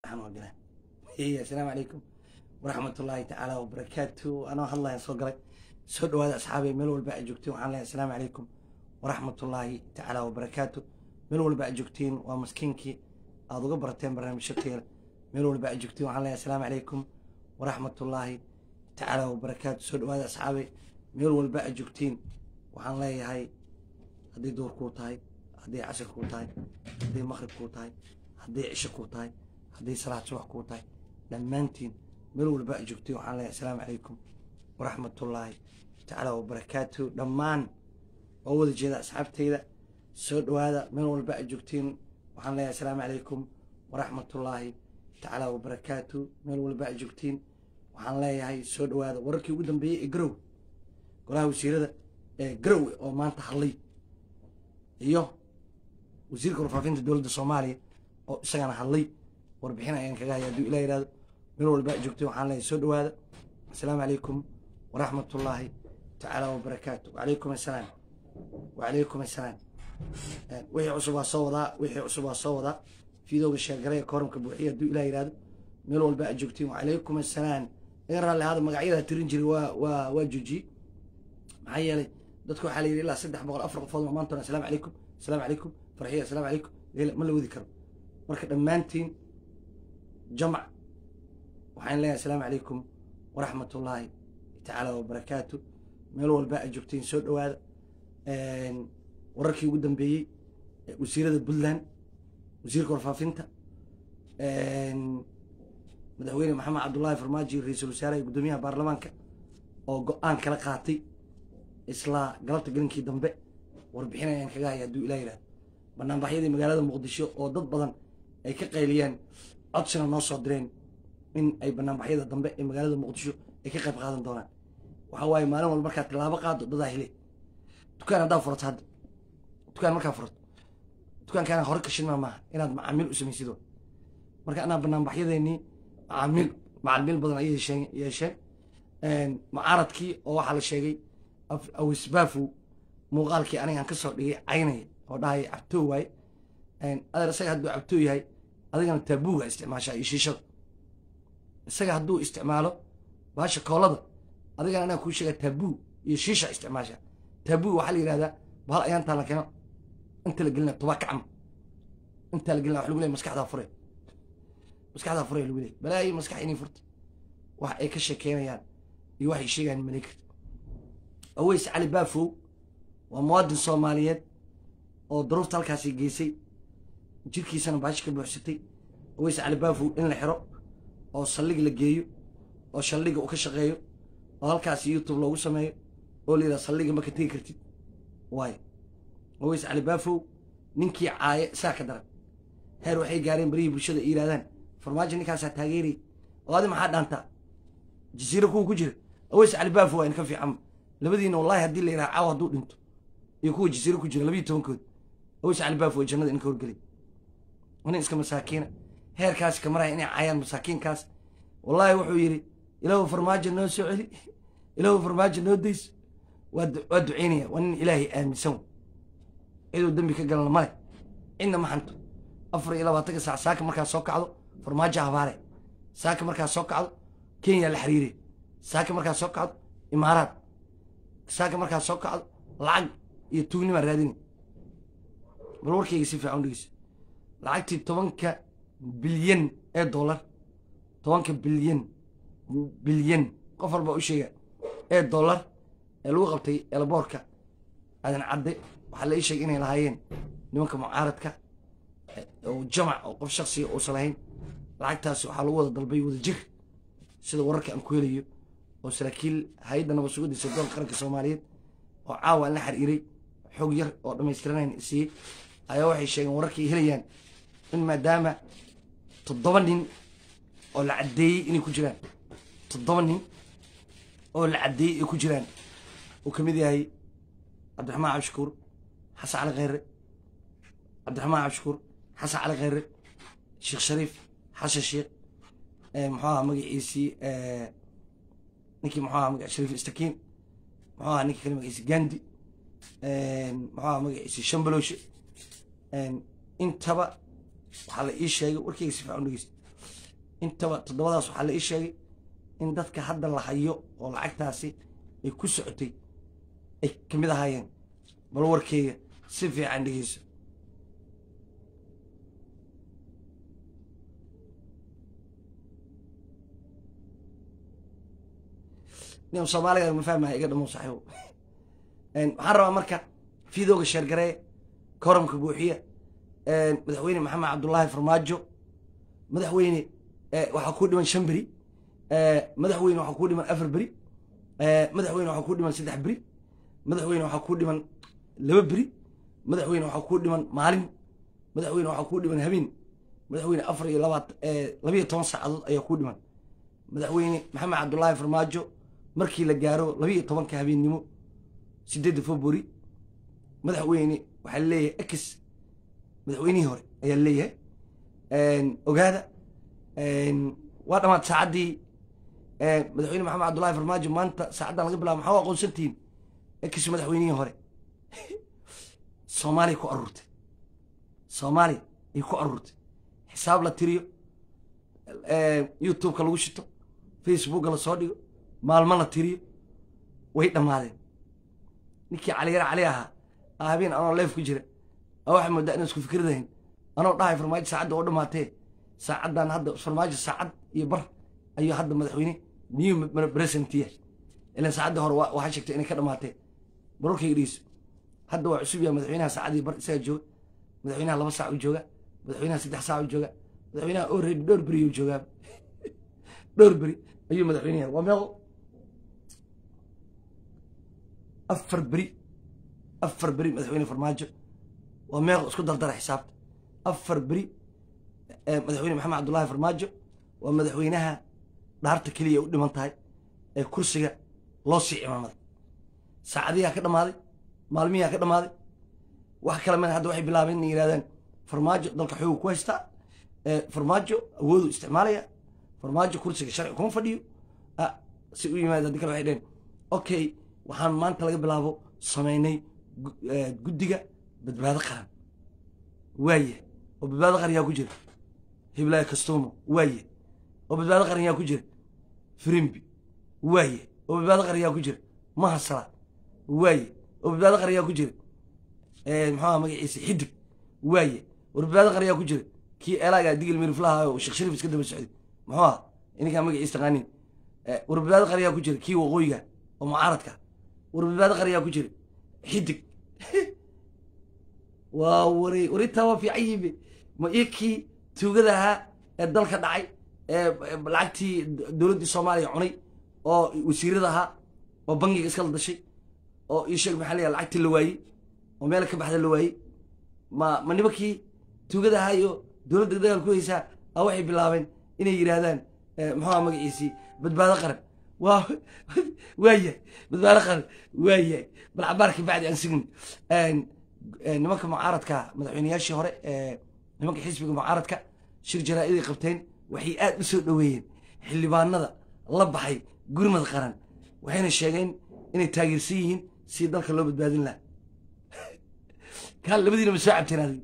xanuun gala hey assalaamu calaykum waraxmat ullaahi tacaala wabarakaatu anoo hadlayan soo galay soo dhawaada asxaabay meel walba aad joogtiin waxaan leeyahay assalaamu calaykum waraxmat ullaahi tacaala wabarakaatu meel walba aad joogtiin waa maskiinkii aad uga barateen barnaamijyo keela meel walba aad joogtiin waxaan leeyahay assalaamu calaykum waraxmat ullaahi tacaala wabarakaatu soo dhawaada asxaabay meel walba aad joogtiin waxaan leeyahay hadday duur kuu tahay hadday casir kuu tahay hadday maqrib kuu tahay hadday cisho kuu tahay hadday salaad subax kuu tahay dhammaantiin meel walba aad joogtiin waxaan leeyahay assalaamu calaykum waraxmatullaahi tacaala wabarakaatu dhammaan oo wada jeeda asxaabteyda soo dhawaada meel walba aad joogtiin waxaan leeyahay assalaamu calaykum waraxmatullaahi tacaala wabarakaatu meel walba aad joogtiin waxaan leeyahay soo dhawaada wararkii ugu dambeeyey ee garowe golaha wasiirada ee garowe oo maanta hadlay iyo wasiirka warfaafinta dowladda soomaaliya oo isagana hadlay warbixin ayaan kaga haya hadduu ilah yihahdo meel walba aad joogtiin waxaan leeyahay soo dhawaada assalaamu calaykum waraxmatullaahi tacaala wabarakaatu wacalaykum assalaam wacalaykum assalaam wixii cusub waa soo wadaa wixii cusub waa soo wadaa fiidowga sheegaray ee kooramka buuxiya hadduu ilah yihahdo meel walba aad joogtiin wacalaykum assalaam laga raalli ahaada magacyada tirin jiray waa waa waa joojiyey maxaa yeelay dadku waxaa la yidhi ilaa saddex boqol afar qofood maanta assalaamu calaykum assalaamu calaykum farxiya assalaamu calaykum ma la wadi karo marka dhammaantiin jamac waxaan leeyahay assalaamu calaykum waraxmatullaahi tacaala wabarakaatu meel walba aad joogtiin soo dhawaada wararkii ugu dambeeyey wasiirada puntland wasiirka warfaafinta madaxweyne maxamed cabdullaahi farmaajo ra-iisul wasaaraha iyo guddoomiyaha baarlamaanka oo go-aan kala qaatay isla galabta gelinkii dambe warbixin ayaan kaga haya hadduu ilah yihahdo banaanbaxyadii magaalada muqdisho oo dad badan ay ka qayliyeen codsina noo soo direen in ay banaanbaxyada dambe ee magaalada muqdisho ay ka qayb qaadan doonaan waxa waaye maalin walba markaad tilaabo qaado dadaa hele dukaan haddaa furato hadda dukaan markaa furato dukaankaana hore kashinmaa maaha inaad macaamiil u samaysid marka anaa banaanbaxyadeenii macaamiil macalimiil badan ayay yeesheen mucaaradkii oo waxaa la sheegay awisbaafow muuqaalkii anigaan ka soo dhigay caynaya oo dhahaya cabtoo waaye adeer isaga hadduu cabtoo yahay adigana taabuuga isticmaashaa iyo shiishada isaga hadduu isticmaalo baasha koolada adigana anaa kuu sheegaa taabuu iyo shiisha isticmaashaa taabuu waxaa la yidhahdaa bahal ayaantaa la keeno inta la gelina tobaa kacma intaa la gelina wax lagu leey maskaxdaa fure maskaxdaa fure lagu leey balaayi maskax inay furta wax ay ka sheekeynayaan iyo waxay sheegayaan malay karta aweys cali baafow waa muwaadin soomaaliyeed oo daruurta halkaasi geysay jirkiisana baashi ka buuxsatay aweys cali baafow in la xiro oo saldhig la geeyo oo saldhiga uu ka shaqeeyo oo halkaasi youtube loogu sameeyo oo la yidhaha saldhiga ma ka tegi kartid waayo aweys cali baafow ninkii caaye saa ka daran heer waxay gaareen barihii bulshada ay yidhahdaan farmaajo ninkaasaa taageerayay oo adi maxaa dhaantaa jasiiro kuwa ku jira aweys cali baafow waa in ka fiican labadiina wallahi haddii la yidhaha caawa hadduu dhinto iyo kuwa jasiiro ku jira labiyo tobankood aweys cali baafow ay jannada in ka horgelay nin iska masaakiina heerkaas ka maraya inay caayaan masaakiinkaas wallaahi wuxuu yidhi ilaahu farmaajo noo soo celi ilaahu farmaajo noo days waa ducaynaya waa nin ilaahay aaminsan ciduu dembi ka galana male cidna ma xanto afar iyo labaatanka saac saaka markaa soo kacdo farmaajo habaare saaka markaa soo kacdo kenya la xiriire saaka markaa soo kacdo imaaraad saaka markaa soo kacdo lacag iyo tuugnimaa raadini bal warkayga si fiican dhegeyso lacagtii tobanka bilyan ee dollar tobanka bilyan bilyan qof walba u sheega ee dollar ee lagu qabtay eelaboorka aadan cadde waxaa la ii sheegay inay lahaayeen nimanka mucaaradka oo jamac oo qof shaksiga uusan lahayn lacagtaasi waxaa lagu wada dalbay wada jir sida wararka aan ku helayo oo saraakiil hay-adda nabad sugadiisa doonka qaranka soomaaliyeed oo caawa aan la xiriiray xog yar oo dhammaystiranayn siiyey ayaa waxay sheegeen wararkay helayaan in maadaama toddoba nin oo la caddeeyey inay ku jiraan toddoba nin oo la caddeeyey ay ku jiraan uu ka mid yahay cabdiraxmaan cabdishakuur xasan cali kheyre cabdiraxmaan cabdishakuur xasan cali kheyre sheekh shariif xasan sheekh muxuu ahaa magaciisii ninkii muxuu ahaa magac shariif istakiin muxuu ahaa ninkii kale magaciisi gandi muxuu ahaa magaciisi shambalowshe intaba waxaa la ii sheegay warkeyga si fiican dhegeysta intaba toddobadaas waxaa la ii sheegay in dadka hadda la hayo oo lacagtaasi ay ku socotay ay ka mid ahaayeen bal warkeyga si fiican dhegeyso nin soomaaliga ma fahmaya iga dhamo saaxiibo waxaan rabaa marka fiidooga sheergaree koramka buuxiya madaxweyne maxamed cabdullaahi farmaajo madaxweyne waxaa kuu dhiman shan beri madaxweyne waxaa kuu dhiman afar beri madaxweyne waxaa kuu dhiman saddex beri madaxweyne waxaa kuu dhiman laba beri madaxweyne waxaa kuu dhiman maalin madaxweyne waxaa kuu dhiman habeen madaxweyne afar iyo labaat labiyo toban saacadood ayaa kuu dhiman madaxweyne maxamed cabdullaahi farmaajo markii la gaaro labiyo tobanka habeennimo sideedda february madaxweyne waxaa leeyahay ex madaxweynihii hore ayaa leeyahay ogaada waa dhamaad saacaddii madaxweyne maxamed cabdullaahi farmaajo maanta saacaddan laga bilaabo maxaa u aqoonsantihiin ex madaxweynihii hore soomaaliya ku aruurtay soomaaliya ay ku aruurtay xisaab la tiriyo youtubeka lagu shito facebooka la soo dhigo maalmo la tiriyo way dhammaadeen ninkii caliyara cali ahaa habeen anoo leef ku jira a waxaa moodaa inaan isku fikradahayn anoo dhahay farmaajo saacadda oo dhammaatee saacaddan hadda farmaajo saacad iyo bar ayuu hadda madaxweyne new presentiya ilan saacadda hore waxaa sheegtay inay ka dhammaatee barorkayga dhegeyso hadda waa cusub yaha madaxweynaha saacadii bar isagaa jooga madaxweynaha laba saac u jooga madaxweynaha saddex saac u jooga madaxweynaha already dhowr beri u joogaa dhowr beri ayuu madaxweynaha waa meeqo afar beri afar beri madaxweyne farmaajo waa meeqo isku dardara xisaabta afar beri madaxweyne maxamed cabdullaahi farmaajo waa madaxweynaha dhaarta keliya u dhiman tahay ee kursiga loo sii cimaamaday saacadiyaa ka dhammaaday maalmiyaa ka dhammaaday wax kale mana hadda waxay bilaabeen inay yidhahdaan farmaajo dalka xooga ku haystaa farmaajo awoodu isticmaalaya farmaajo kursiga sharci kuma fadhiyo si u yimaada haddi kale waxay dheheen okay waxaan maanta laga bilaabo samaynay guddiga badbaado qaran waaye oo badbaado qaran yaa ku jira hiblaayo kastumo waaye oo badbaado qaran yaa ku jira firimbi waaye oo badbaado qaran yaa ku jira mahasala waaye oo badbaado qaran yaa ku jira muxuuha magaciisa xidig waaye oo badbaado qaran yaa ku jira kii elaaga digil miriflaha oo sheekh shariif iska daba socday muxuu aha ininkaa magaciisa taqaanin war badbaado qaran yaa ku jira kii waqooyiga oo mucaaradka war badbaado qaran yaa ku jira xidig waa wari warintaa waa fiican yibe ma iyo kii tuugada ahaa ee dalka dhacay ee lacagtii dowladdii soomaaliya cunay oo wasiirada ahaa oo bangiga iskala dashay oo ii sheeg maxaa leeyahay lacagtii la waayey oo meel ka baxda la waayey ma ma nimankii tuugada ahaa iyo dowladda dagaal ku haysaa a waxay bilaabeen inay yidhaahdaan muxuuha magaciisii badbaado qaran waa waayahay badbaado qaran waayahay bal cabaarka bacdi aan sigin nimanka mucaaradka madaxweyneyaashii hore nimanka xisbiga mucaaradka shir jaraa-iday qabteen waxay aad u soo dhoweeyeen xildhibaanada la baxay gurmad qaran waxayna sheegeen inay taageersan yihiin si dalka loo badbaadin laha kaan labadiina ma soo cabteen adig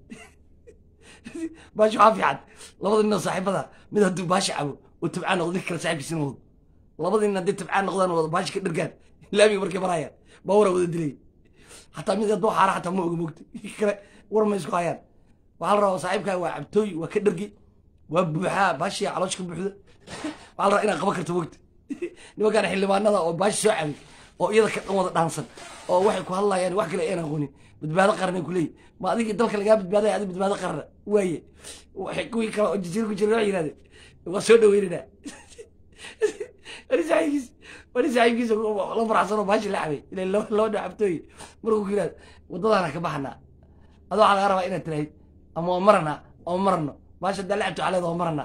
baashi waxaa fiican labada nin oo saaxiibada mid hadduu baashi cabo oo tabcaan noqdo ninka kale saaxiibkiisina wado labada nin hadday tabcaan noqdaan wada baashi ka dhargaan laamiga markay marayaan baawara wada dilay xataa mid hadduu xaara xataa ma oga mogta kale war ma isku hayaan waxaa la rabaa saaxiibkaa waa cabtooy waa ka dhargi waa buuxaa baashiya caloosh ka buuxda waxaa la rabaa inaad qaban karto mogta nimankaan xildhibaanada oo baashi soo cabay oo iyada ka dhan wada dhaansan oo waxay ku hadlayaan wax kale aynan aqoonin badbaado qaran ay ku leeyihin ma adigii dalka lagaa badbaadaya adig badbaado qarana waaye kuwii kale oo jasiir ku jira waa yidhahdeen waa soo dhaweynanaa wani saaxiibkiis wani saaxiibkiisa la faraxsan oo baashi la cabay ila laba dhinac cabtooy markuu ku yidhahdo waddadaana ka baxanaa adoo waxaa laga rabaa inaad tirahayd ama waa maranaa ama marano baasha haddaa la cabto waxaa leeda waa maranaa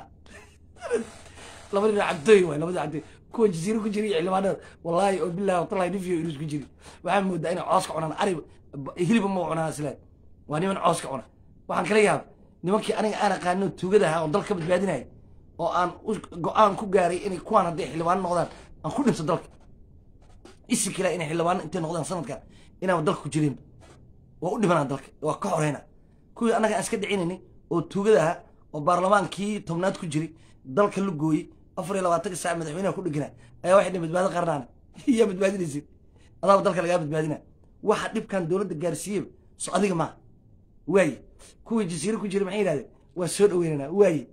laba dhinac cabtooy waay labada cabtooy kuwa jasiiro ku jira iyo xildhibaanada wallaahi oo bilahi watallahi nifiyo inus ku jiri waxaa moodaa inay cooska cunaan ari hiliba ma cunaan islaan waa niman cooska cuna waxaan kala yaaba nimankii aniga aan aqaano tuugada ahaa oo dal ka badbaadinaya oo aan go-aan ku gaaray inay kuwaan hadday xildhibaano noqdaan aan ku dhinto dalka isi kale inay xildhibaano intay noqdaan sanadkan inaan dalka ku jirin waa u dhimanaa dalka waa ka xoreyna kuwii annaga aan iska dhicinaynay oo tuugada ahaa oo baarlamaankii tobnaad ku jiray dalka la gooyey afar iyo labaatanka saac madaxweynaha ku dhegana ayaa waxay dheen badbaado qarnaana yaa badbaadinaysid adaaba dalka lagaa badbaadina waxa dhibkan dowladda gaarsiiyeba so adiga maaha waaye kuwii jasiiro ku jira maxay yidhahdeen waa soo dhaweynanaa waaye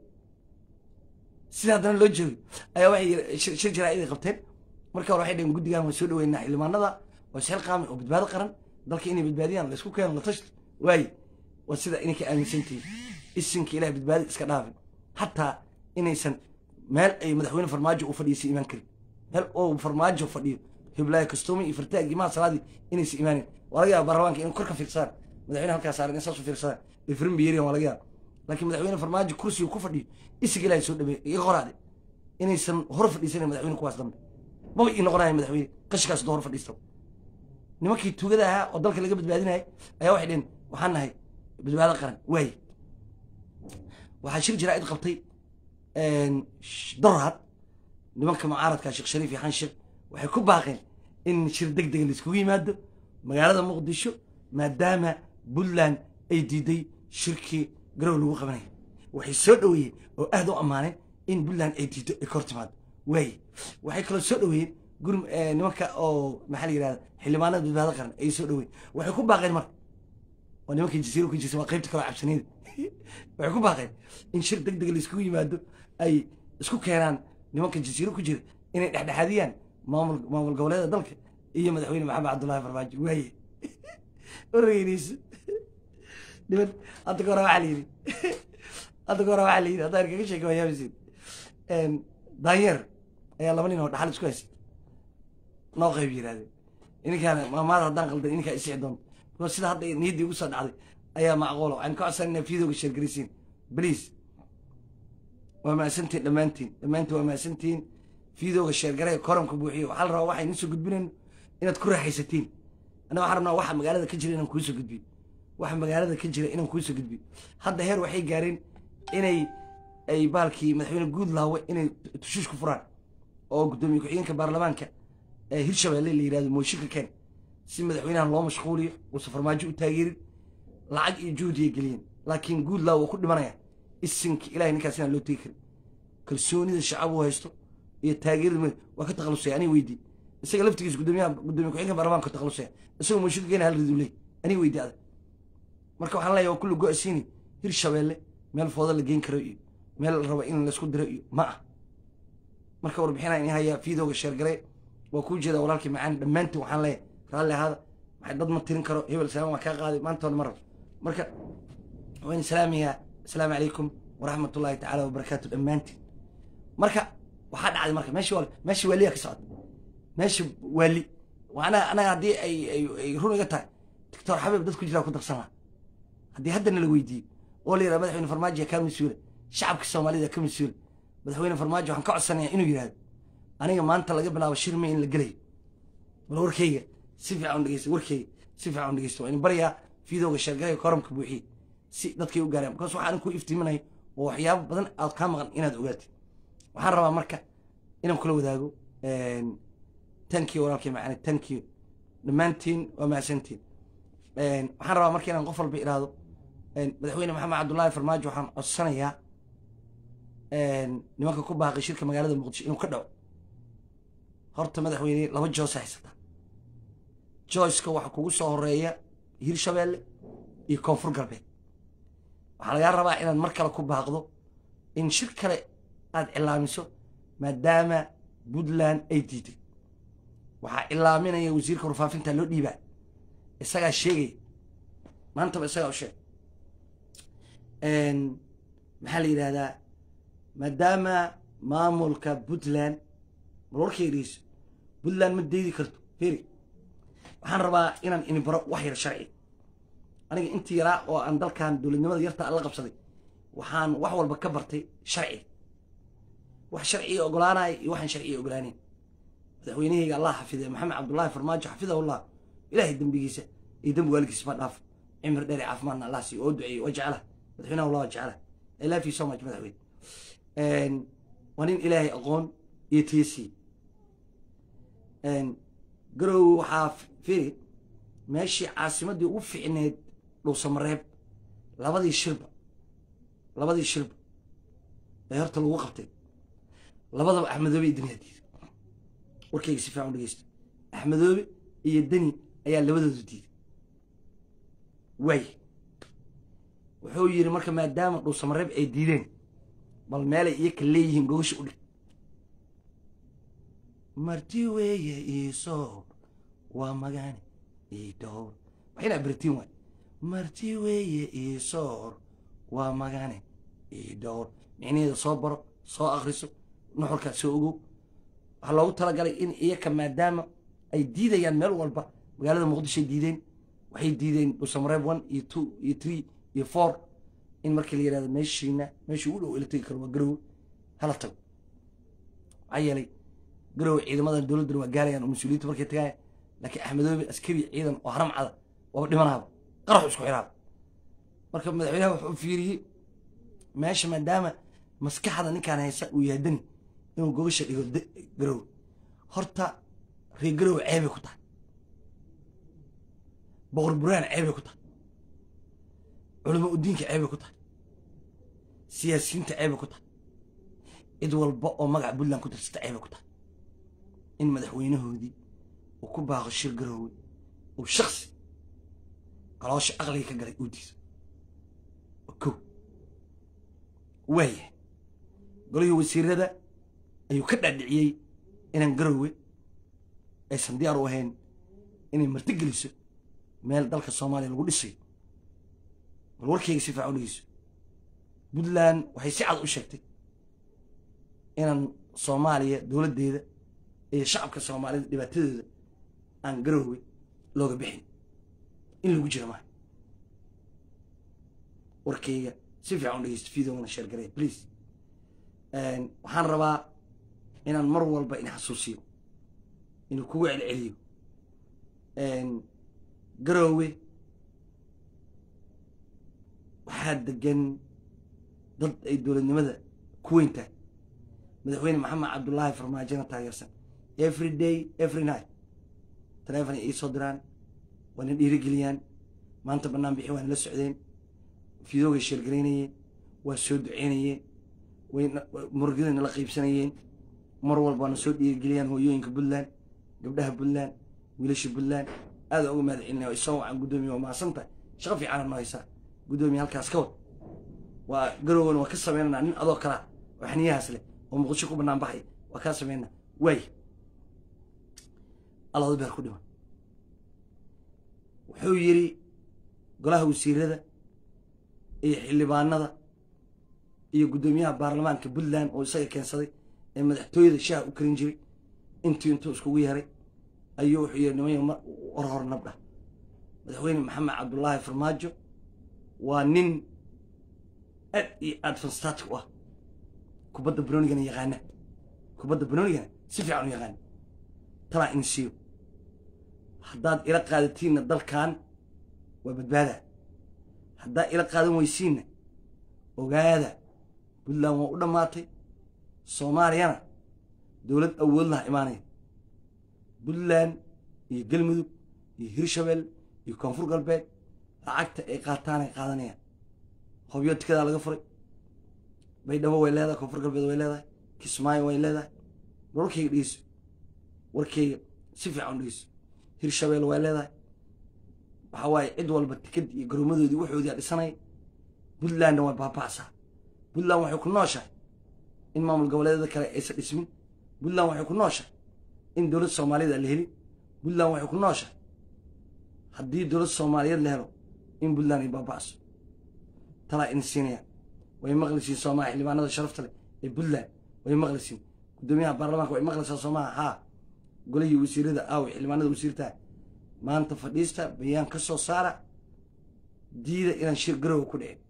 sida haddana loo joogo ayaa waxay shir shir jaraa'id qabteen marka hore waxay dhaheen guddigan waa soo dhaweynaa xildhibaanada waa isxil qaami oo badbaado qaran dalka inay badbaadiyaan la isku keeno la tashto waaye waa sida inay ka aaminsantihiin isinka ilahay badbaadi iska dhaafin hataa inaysan meel ay madaxweyne farmaajo u fadhiisay imaan karin meel oo farmaajo fadhiyo hiblaayo kastuumi iyo fartaag imaha salaadii inaysan imaanin waa laga yaaba baarlamaanka inay kor ka fiirsadaan madaxweyne halkaa saaran in saas u fiirsadaan ifrin biyeriyan waa laga yaaba laakiin madaxweyne farmaajo kursiga ku fadhiyo isiga ilahay soo dhaweey iga qoraade inaysan hor fadhiisanin madaxweyne kuwaas dambe maba ii noqonaya madaxweyne qashikaas hor fadhiista nimankii tuugada ahaa oo dalka laga badbaadinayay ayaa waxay dheheen waxaan nahay badbaado qaran waaye waxaa shir jaraa'id qabtay dorhad nimanka mucaaradka sheekh shariif iyo xan sheekh waxay ku baaqeen in shir deg dega laiskugu yimaado magaalada muqdisho maadaama puntland ay diiday shirkii garow lagu qabanaya waxay soo dhaweeyeen oo aad u ammaaneen in puntland ay diido ay kor timaado waaye waxay kaloo soo dhaweeyeen gur nimanka oo maxaa la yidhahda xildhibaanada badbaado qaran ay soo dhaweeyeen waxay ku baaqeen marka oo nimankii jasiiro ku jirta waa qaybta kaloo cabsanida waxay ku baaqeen in shir deg dega laiskugu yimaado ay isku keenaan nimanka jasiiro ku jira inay dhexdhexaadiyaan maamul maamul goboleeda dalka iyo madaxweyne maxamed cabdullahi farmaajo waaye oreynayso niman hadda ka hore waxaa la yidhi hadda ka hore waxaa la yidhi haddaan kaga sheeka waayaabaysid daanyeer ayaa laba nin oo dhaxal isku haysay noo qayb yirahdeen ininkaan maamaada haddaan qaldan ininkaa isixi doonto because sida hadda niyaddii ugu soo dhacday ayaa macquula waxaan ka codsan inaa fiidooga sheergaraysiin please waa mahadsantihin dhammaantiin dhammaantiin waa mahadsantihiin fiidooga sheergaraya koramka buuxiyo waxaa la rabaa waxaan idiin soo gudbinayno inaad ku raaxaysatiin annaga waxaan rabnaa waxa magaalada ka jira inaan kuu soo gudbiyo waxa magaalada ka jira inaan kuu soo gudbiyo hadda heer waxay gaareen inay ay baalkii madaxweyne guud laawe inay tushuush ku furaan oo guddoomiye ku-xigeenka baarlamaanka ee hirshabeelle la yidhahdo mooshinka keen si madaxweynahan loo mashquuliyo uusan farmaajo u taageerin lacag iyo juhdiya geliyeen laakiin guud laawe waa ku dhimanaya isinka ilahay ninkaas inaan loo tegi karin kalsoonida shacab uu haysto iyo taageerada waa ka takhalusaya aniga weydii isaga laftigiisa guddoomiyaha guddoomiye ku-xigeenka baarlamaanka ka takhalusaya isagoo mooshinka keena hal riduu leey aniga weydii adag marka waxaan leeyahay waa kulli go-asiini hirshabeelle meel fooda la geyn karo iyo meel la rabo in laisku diro iyo ma ah marka warbixinaa in hayaa fiidooga sheergare waa kuu jeedaa walaalkii macaan dhammaantiin waxaan leeyahay raalli ahaada maxay dad ma tirin karo hebel salaam waa kaa qaaday maanta hore ma rabo marka waan salaamayaa asalaamu calaykum waraxmat ullahi tacaala wabarakaatu dhammaantiin marka waxaa dhacday marka meesha waa meesha waaliya ka socda meesha waali anaga anaga haddii ay ay ay run iga tahay doctor xabiib dad ku jiraa ku darsan laha haddii haddana la weydiiyo oo la yidhaha madaxweyne farmaajo kaa mas-uula shacabka soomaalida ka mas-uula madaxweyne farmaajo waxaan ka codsanayaa inuu yidhahdo aniga maanta laga bilaabo shirme in la gelayo bal warkayga si fiican u dhegeysta warkayga si fiican u dhegeysta waa in baryaa fiidooga sheergalaya koramka buuxiye si dadkay u gaaraan bakaas waxaan ku iftiiminayo oo waxyaabo badan aad kaa maqan inaad ogaatid waxaan rabaa marka inaan kula wadaago tankii walaalkay macane tankii dhammaantiin waa mahadsantiin waxaan rabaa marka inaan qof walba idhaahdo madaxweyne maxamed cabdullaahi farmaajo waxaan codsanayaa nimanka ku baaqay shirka magaalada muqdisho inuu ka dhaco horta madaxweyne laba joos haysata joyska waxaa kugu soo horeeya hirshabeelle iyo koonfur galbeed waxaa lagaa rabaa inaad mar kale ku baaqdo in shir kale aad cilaamiso maadaama puntland ay diiday waxaa cilaaminaya wasiirka warfaafinta loo dhiibaa isagaa sheegaya maantaba isagaa u sheeg maxaa la yidhahdaa maadaama maamulka puntland bal warkaygiiso puntland ma deydi karto feri waxaan rabaa inaan ini baro wax yar sharci aniga intii yaraa oo aan dalkan dowladnimada yarta aan la qabsaday waxaan wax walba ka bartay sharci wax sharciga ogolaanaya iyo waxaan sharciga ogolaaneyn madaxweynahayga allah xafide maxamed cabdullaahi farmaajo xafidahullah ilaahay dembigiisa iyo dembi waalidkiisa ma dhaafo cimri dheer caafimaadna allah siiyo oo duceeyo waa jecela madaxweynaha allah waa jecela i love you so much madaxweyne waa nin ilaahay aqoon iyo tiyasiy garow waxaa firi meeshii caasimaddii ugu ficneed dhuusamareeb labadii shirba labadii shirba ee horta lagu qabtay labadaba axmedoobe iyo deni aa diiday warkayga si fiican u dhegeysta axmedoobe iyo deni ayaa labadoodu diiday waay wuxuu yidhi marka maadaama dhuusamareeb ay diideen bal meelay iyaka leeyihiin gogasha u dhig marti weeye iisoo waa magaane ii dhowr waxayna abirtiin waay marti weeye iisoor waa magane ii dhowr micnaheeda soo baro soo akriso nuxurkaad soo ogow waxaa loogu talagalay in iyaka maadaama ay diidayaan meel walba magaalada muqdishoay diideen waxay diideen dhuusamareeb one iyo two iyo three iyo four in markii la yidhahdo meeshiina meeshii u dhow ila tegi karo waa garowe hala tago maxaa yeelay garowe ciidamadan dowladdana waa gaarayaan oo mas-uuliyiinta markay tagaaya laakiin axmedoobe askari ciidan oo haram cada waaba dhimanaaba qaraxu isku xiraaba marka madaxweynaha wuxuu fiiriyey meesha maadaama maskaxda ninkaan haysa uu yahay dani inuu gogasha dhigo garowe horta reer garowe ceebay ku tahay boqor buraan ceebay ku tahay culamo udiinka ceebay ku tahay siyaasiyiinta ceebay ku tahay cid walba oo magaca puntland ku tirsata ceebay ku tahay in madaxweynahoodii uu ku baaqo shir garoowe uu shaksi caloosha aqliga ka galay uu diiso ko waaya golihii wasiirada ayuu ka dhaadhiciyey inaan garoowe aysan diyaar u ahayn inay marti geliso meel dalka soomaaliya lagu dhisayo bal warkayga si fiican u dhegeyso puntland waxay si cad u sheegtay inaan soomaaliya dowladdeeda iyo shacabka soomaalida dhibaatadooda aan garoowe looga bixin in lagu jira maaha warkayga si fiican u dhegeysto videogana sheer gareya please waxaan rabaa inaan mar walba in xasuusiyo inuu kugu celceliyo garoowe waxaa degan dad ay dowladnimada ku weyn tahay madaxweyne maxamed cabdullaahi farmaajona taageersan every day every night taleefon ay iisoo diraan waa na dhiirigeliyaan maanta bannaan bixi waa nala socdeen fidoogay sheergaraynayeen waa soo duceynayeen way murugada nala qaybsanayeen mar walba na soo dhiirigeliyaan hooyooyinka puntland gabdhaha puntland wiilasha puntland aada uga mahad celinaya waa isoo wacan guddoomiye waa mahadsan tahay shaqo fiicana noo haysaa guddoomiye halkaas ka wad waa garowgan waa ka sameynanaa nin adoo kalaa oo xaniyahaas leh oo muqdisho ku bannaan baxay waa kaa sameynaa waay allada beer ku dhiman wuxuu yidhi golaha wasiirada iyo xildhibaanada iyo guddoomiyaha baarlamaanka puntland oo isaga keensaday ee madaxtooyada shaaha u karin jiray intii intuu iskugu yeeray ayuu wuxuu yidhi nimay hor hor nabdha madaxweyne maxamed cabdullaahi farmaajo waa nin aad iyo aad fanstatic u ah kubadda banoonigana yaqaana kubadda banoonigana si fiican u yaqaana talaa in siiyo haddaad ila qaadatiinna dalkan waa badbaadaa haddaad ila qaadan weysiinna ogaada puntland waa u dhammaatay soomaaliyana dowlad awood laha imaanaya puntland iyo galmudug iyo hirshabelle iyo koonfur galbeed lacagta ay qaataanay qaadanayaan hobyo tikadaa laga furay baydhabo way leedahay koonfur galbeed way leedahay kismaayo way leedahay warkayga dhegeyso warkayga si fiican u dhegeyso hirshabelle way leedahay waxaa waaye cid walba tikad iyo garoomadoodii waxoodii dhisanaya puntlandna waa baaba'saa puntland waxay ku nooshahay in maamul goboleedyada kale aysan dhismin puntland waxay ku nooshahay in dowlad soomaaliyad aan la helin puntland waxay ku nooshahay haddii dowlad soomaaliyeed la helo in puntland ay baaba'so talaa in siinayaan way maqlisiin soomaa xildhibaanada sharafta leh ee puntland way maqlisiin guddoomiyaha baarlamaanka way maqlaysaa soomaha haa golihii wasiirada aaw xildhibaanada wasiirtaha maanta fadhiista bayaan ka soo saara diida inaan shir garowa ku dhicin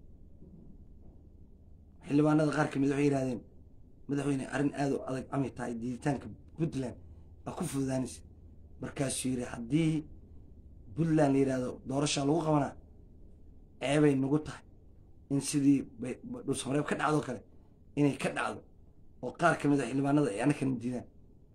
xildhibaanada qaar kamid waxay yidhahdeen madaxweyne arrin aada u adag amay tahay diiditaanka puntland aa ku fududaanaysa markaasuu yidhi haddii puntland la yidhahdo doorashaa lagu qabanaa ceebay nagu tahay in sidii dhulsamareeb ka dhacdoo kale inay ka dhacdo oo qaar ka mid a xildhibaanada ay annakana diidaan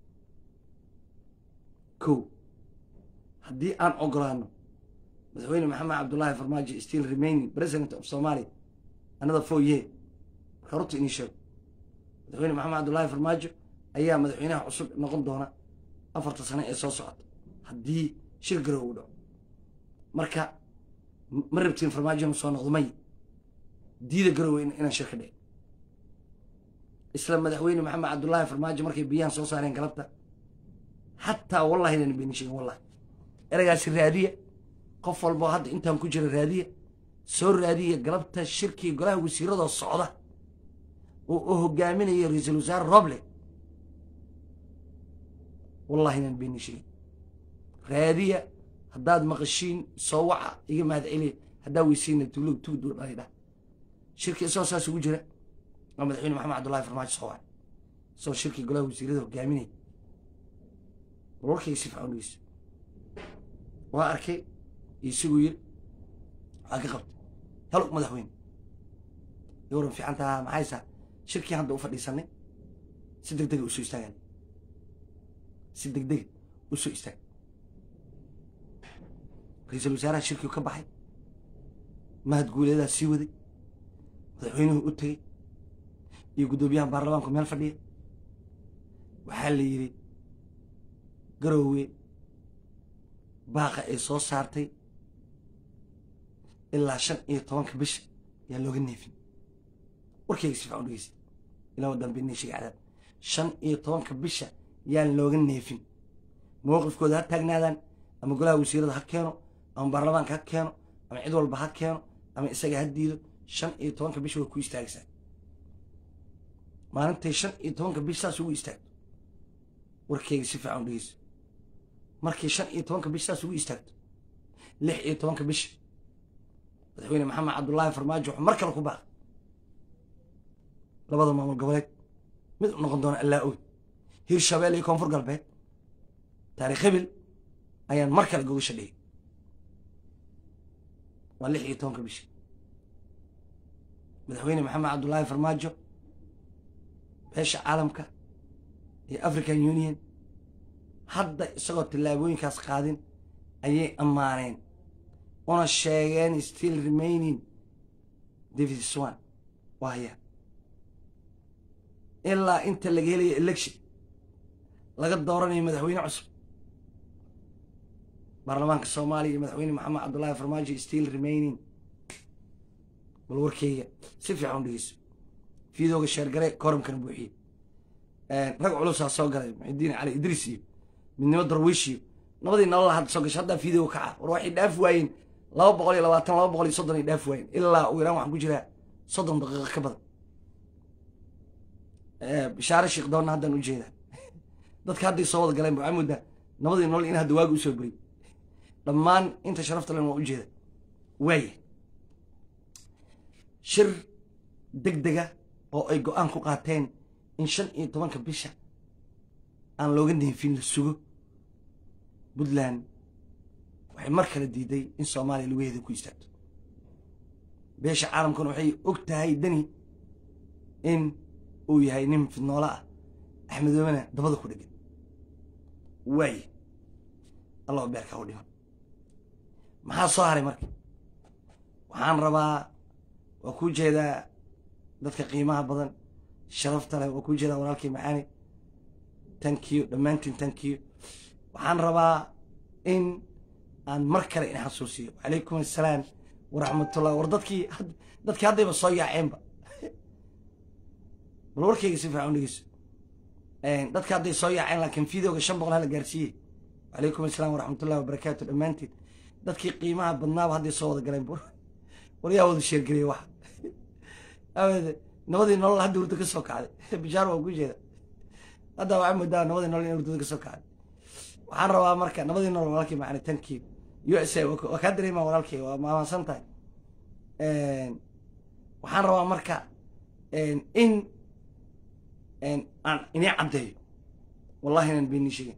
ko haddii aan ogolaano madaxweyne maxamed cabdullaahi farmaajo still remaining president of somalia another four year marka runta inii sheego madaxweyne maxamed cabdullaahi farmaajo ayaa madaxweynaha cusub noqon doona afarta sane ee soo socota haddii shir garow uu dhaco marka ma rabtiin farmaajo inuu soo noqdo may diida garowe inaan shir ka dhicin isla madaxweyne maxamed cabdullaahi farmaajo markay biyahan soo saareen galabta xataa wallahi inaan beenin sheegin wallahi eragaasi raadiya qof walboo hadda intaan ku jira raadiya soo raadiya galabta shirkii golaha wasiiradoo socda oo uu hogaaminayo ra-iisul wasaare roble wallahi inaan beenin sheegin raadiya haddaad maqashiin soo waca iga mahad celiya haddaa weysiina tuulog tugd dhalay dhah shirkii isagoo saas ugu jira waa madaxweyne maxamed cabdullahi farmaajo soo waca isagoo shirkii golaha wasiirada hogaaminaya bal warkayga si fiican dhegeyso waa arkay isagu yiri waxaa ka qabtay halo madaxweyne yowran fiican taha maxaysaa shirkii hadda u fadhiisanay si deg dega usoo istaagan si deg dega usoo istaag ra-iisul wasaaraha shirkiu ka baxay mahad guuleedaa sii waday madaxweynuhu u tegey iyo guddoomiyaha baarlamaanku meel fadhiya waxaa la yidhi garoowe baaqa ay soo saartay ilaa shan iyo tobanka bisha yaa looga neefin warkayga si fiican u dhegeysta ilaa wadan beniishiga cadaab shan iyo tobanka bisha yaan looga neefin mowqifkooda ha taagnaadaan ama golaha wasiirada ha keeno ama baarlamaanka ha keeno ama cid walba ha keeno ama isaga ha diido shan iyo tobanka bisha way ku istaagaysaa maalintay shan iyo tobanka bish saas ugu istaagto warkeyga si fiican u dhegeyso markay shan iyo tobanka bish saas ugu istaagto lix iyo tobanka bisha madaxweyne maxamed cabdullaahi farmaajo wuxuu mar kale ku baaqay labada maamul goboleed mid u noqon doona allaa oy hirshabelle iyo koonfur galbeed taariikh hibil ayaan mar kale gogasha dhigay waa lix iyo tobanka bisha madaxweyne maxamed cabdullaahi farmaajo beesha caalamka iyo african union hadda isagoo tillaabooyinkaas qaadin ayay ammaaneen una sheegeen still remaining david swan waaya ilaa inta laga helayo election laga dooranayo madaxweyne cusub baarlamaanka soomaaliya iyo madaxweyne maxamed cabdullaahi farmaajo still remaining bal warkeyga si fiican u dhegeyso fiidooga sheergare koramkana buuxiye rag culusaa soo galay muxidiin cali idriis iyo midnimo darwiish iyo nabadii nolola hadda soo gashay haddaa fiidooga kaca war waxay dhaaf waayeen laba boqol iyo labaatan laba boqol iyo soddon ay dhaaf waayeen ilaa ugu yaraan waxaan ku jiraa soddon daqiiqo ka badan bishaare sheekh doonna haddaan u jeedaa dadka hadday soo wada galeen waxaa moodaa nabadii nolol in hadda waagi usoo beriyay dhammaan inta sharafta len waa u jeeda waaya shir deg dega oo ay go-aan ku qaateen in shan iyo tobanka bisha aan looga neefin la sugo puntland waxay mar kale diiday in soomaaliya lugaheeda ku istaagto beesha caalamkuna waxay og tahay deni in uu yahay nin fidnoolo ah axmedoobena dabada ku dhegan waaye allah beerka u dhiman maxaa soo haray marka waxaan rabaa waa kuu jeedaa dadka qiimaha badan sharafta leh waa kuu jeedaa walaalkii macaani tankiyo dhammaantiin tankiyo waxaan rabaa in aan mar kale in xasuusiyo wacalaykum assalaam waraxmatullah war dadkii dadkii haddayba soo yaaceenba bal warkayga si fiican u dhegeyso dadka hadday soo yaaceen laakiin fideoga shan boqol hala gaarsiiyey wacalaykum assalaam waraxmatullahi wabarakaatu dhammaantiin dadkii qiimaha badnaaba hadday soo wada galeen war yaa wada sheergeliyay waxa aawede nabadii nolol hadda hurdo ka soo kacday bishaar waa ku jeeda hadda waxaa moodaa nabadii nolol in hurdada ka soo kacday waxaan rabaa marka nabadii nolol walaalkii macani tankii u s a waa kaa dareemaa walaalkii waa maamaansan tahay waxaan rabaa marka in aan inii caddeeyo wallahi inaan beenii sheegin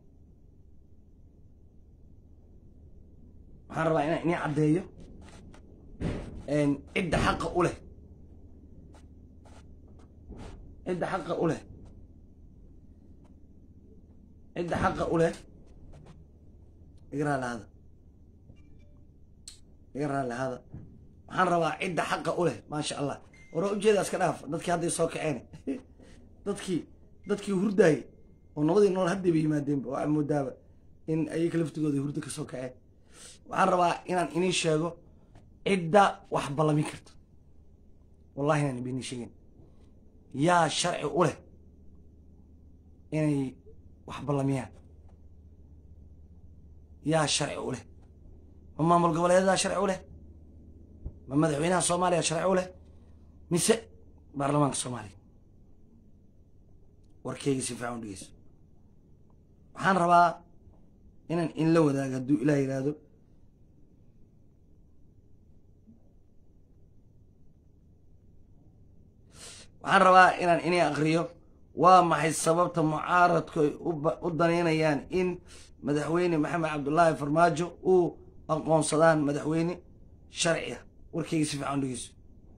waxaan rabaa inaan inii caddeeyo cidda xaqa u leh cidda xaqa u leh cidda xaqa u leh iga raallahada iga raallahada waxaan rabaa cidda xaqa u leh maasha allah wara ujeeda iska dhaaf dadkii hadday soo kaceen dadkii dadkii hurdaayay oo nabadii nolol haddayba yimaadeenba waxaa moodaaba in ayaga laftigooda hurdo ka soo kaceen waxaan rabaa inaan inii sheego cidda wax ballamin karta wallahi inaan ibini sheegin yaa sharci u leh inay wax ballamiyaan yaa sharci u leh ma maamul goboleedadaa sharci u leh ma madaxweynaha soomaaliya sharci u leh mise baarlamaanka soomaaliya warkeyga si fiican u dhegeyso waxaan rabaa inaan in la wadaago hadduu ilaah yidhaahdo waxaan rabaa inaan inay akriyo waa maxay sababta mucaaradku ay u danaynayaan in madaxweyne maxamed cabdullaahi farmaajo uu aqoonsadaan madaxweyne sharci ah warkeyga si fiican u dhegeyso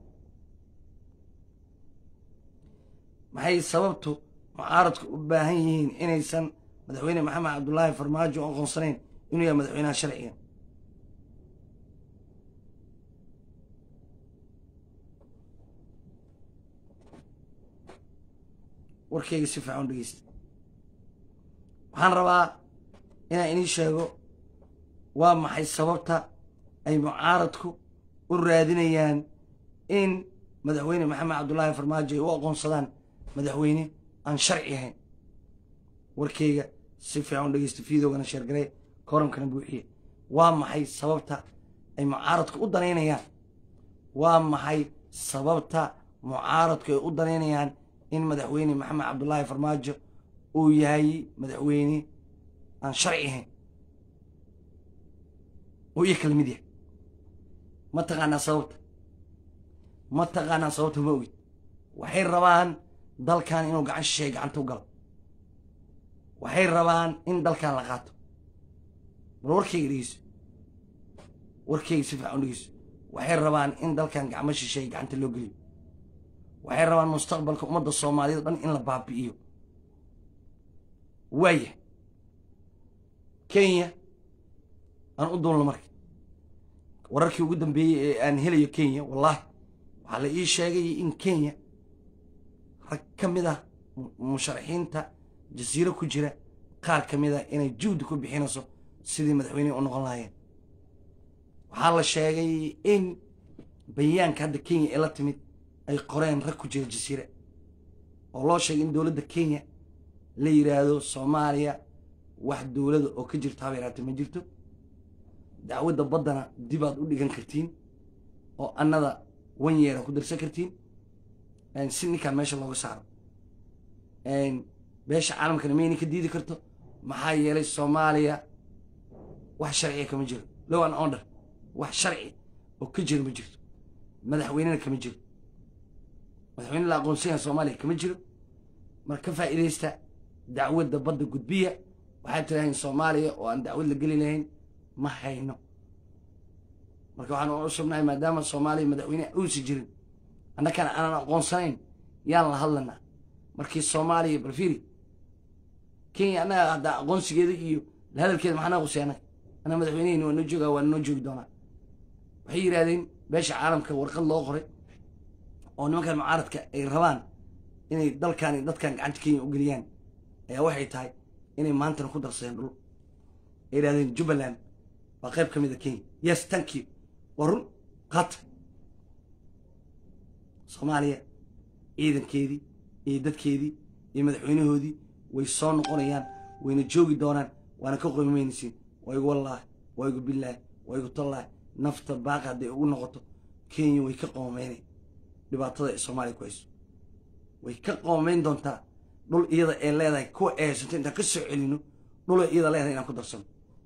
maxay sababtu mucaaradku u baahan yihiin inaysan madaxweyne maxamed cabdullaahi farmaajo u aqoonsanayn inuu yahay madaxweynaha sharciga warkeyga si fiican u dhegeysta waxaan rabaa inaan inii sheego waa maxay sababta ay mucaaradku u raadinayaan in madaxweyne maxamed cabdullaahi farmaajo ay u aqoonsadaan madaxweyne aan sharci ahayn warkeyga si fiican u dhegeysta fiidogana sheergaree kooramkana buuxiye waa maxay sababta ay mucaaradku u danaynayaan waa maxay sababta mucaaradku ay u danaynayaan in madaxweyne maxamed cabdullaahi farmaajo uu yahay madaxweyne aan sharci ahayn oo iyo kala mid yahay ma taqaanaa sababta ma taqaanaa sababta ma ogid waxay rabaan dalkan inuu gacan shisheeye gacanta u galo waxay rabaan in dalkan la qaato bal warkeyga dhegeyso warkeyga si fiican u dhegeyso waxay rabaan in dalkan gacmo shisheeye gacanta loo geliyo waxay rabaan mustaqbalka ummadda soomaaliyad o dhan in la baabi'iyo waaya kenya aan u duulno marka wararkii ugu dambeeyey ee aan helayo kenya wallaahi waxaa la ii sheegay in kenya rag ka mid ah musharaxiinta jasiiro ku jira qaar ka mid a inay juhdi ku bixinayso sidii madaxweynehi u noqon lahaayeen waxaa la sheegay in bayaanka hadda kenya ee la timid ay qoreen rag ku jira jasiire oo loo sheegay in dowladda kenya la yidhaahdo soomaaliya wax dowlada oo ka jirto haba yaraatee ma jirto dacwadda baddana dibaad u dhigan kartiin oo annada wan yeera ku darsan kartiin si ninkaan meesha looga saaro beesha caalamkana mayna ka diidi karto maxaa yeelay soomaaliya wax sharciya kama jiro low an onder wax sharci oo ka jiro ma jirto madaxweynena kama jiro madaxweyne la aqoonsanya soomaaliya kama jiro mar ka faa'iidaysta dacwadda badda gudbiya waxaad tirahayn soomaaliya oo aan dacwad la geli lahayn ma hayno marka waxaan u cusubnahay maadaama soomaaliya madaxweyne uusi jirin annakana aanan aqoonsanayn yaan la hadlanaa markii soomaaliya balfiri kenya annaga haddaa aqoonsigeeda iyo hadalkeeda maxaa qusay annaga annaga madaxweyneheyni waa noo joogaa waa noo joogi doonaa waxay yidhahdeen beesha caalamka warqad loo qoray oo nimankan mucaaradka ay rabaan inay dalkan iyo dadkan gacanta kenya u geliyaan ayaa waxay tahay inay maantana ku darsadeen dhul ay yidhahdeen jubbaland waa qayb ka mid a kenya yes thank you waa run qaata soomaaliya ciidankeedii iyo dadkeedii iyo madaxweynahoodii way soo noqonayaan wayna joogi doonaan waana ka qoymaynaysiin waa igu wallaahi waa igu billaahi waa igu tallaahi nafta baaqi hadday ugu noqoto kenya way ka qoomaynay dhibaatada ee soomaaliya ku hayso way ka qoomayn doontaa dhul iyada ee leedahay kuwa ee haysato intaan ka soo celino dhul iyada leedahay inaan ku darsano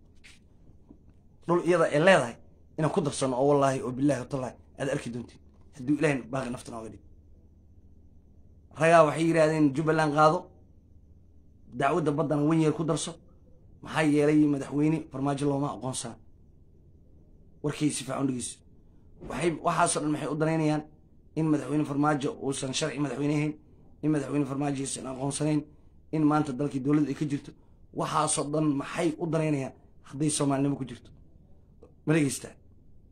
dhul iyada ee leedahay inaan ku darsano oo wallaahi oo billaahi watallahi aad arki doontiin hadduu ilahay baaqi nafta nooga dhig ragaa waxay yidhaahdeen jubbaland qaado dacwadda baddana wenyeer ku darso maxaa yeelay madaxweyne farmaajo looma aqoonsana warkay si fiican dhegeyso waxay waxaasoo dhan maxay u danaynayaan in madaxweyne farmaajo uusan sharci madaxweyne ahayn in madaxweyne farmaajo aysan aqoonsanayn in maanta dalkii dowladda ay ka jirto waxaasoo dhan maxay u danaynayaan hadday soomaalinimo ku jirto ma dhegeystaa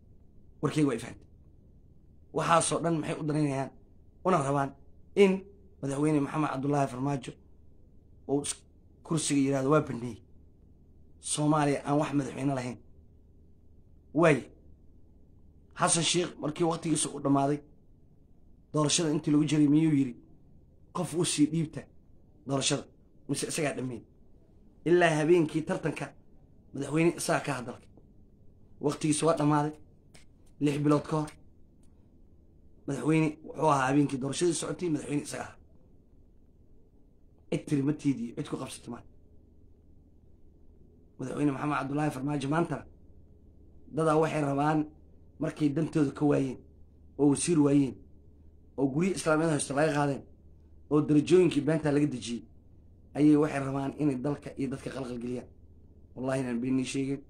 warkeyga waa ifahanta waxaasoo dhan maxay u danaynayaan una rabaan in madaxweyne maxamed cabdullaahi farmaajo oo kursiga yidhahdo waa baneeyey soomaaliya aan wax madaxweyne lahayn waaye xasan sheikh markii waktigiisa uu dhammaaday doorashada intii lagu jiray miyuu yidhi qof u sii dhiibta doorashada mise isagaa dhammeeyey ilaa habeenkii tartanka madaxweyne isagaa ka hadalkay waktigiisa waa dhammaaday lix bilood ka hor madaxweyne wuxuu ahaa habeenkii doorashadii socotay madaxweyne isaga ahaa cid tiri ma tiidiyo cid ku qabsata maa madaxweyne maxamed cabdullaahi farmaajo maantana dadaa waxay rabaan markay dantooda ka waayeen oo wasiir waayeen oo guryo islaamiyada haysto laga qaadeen oo darajooyinkii beentaa laga dejiyey ayay waxay rabaan inay dalka iyo dadka qalqalgeliyaan wallahi inaan beenii sheegin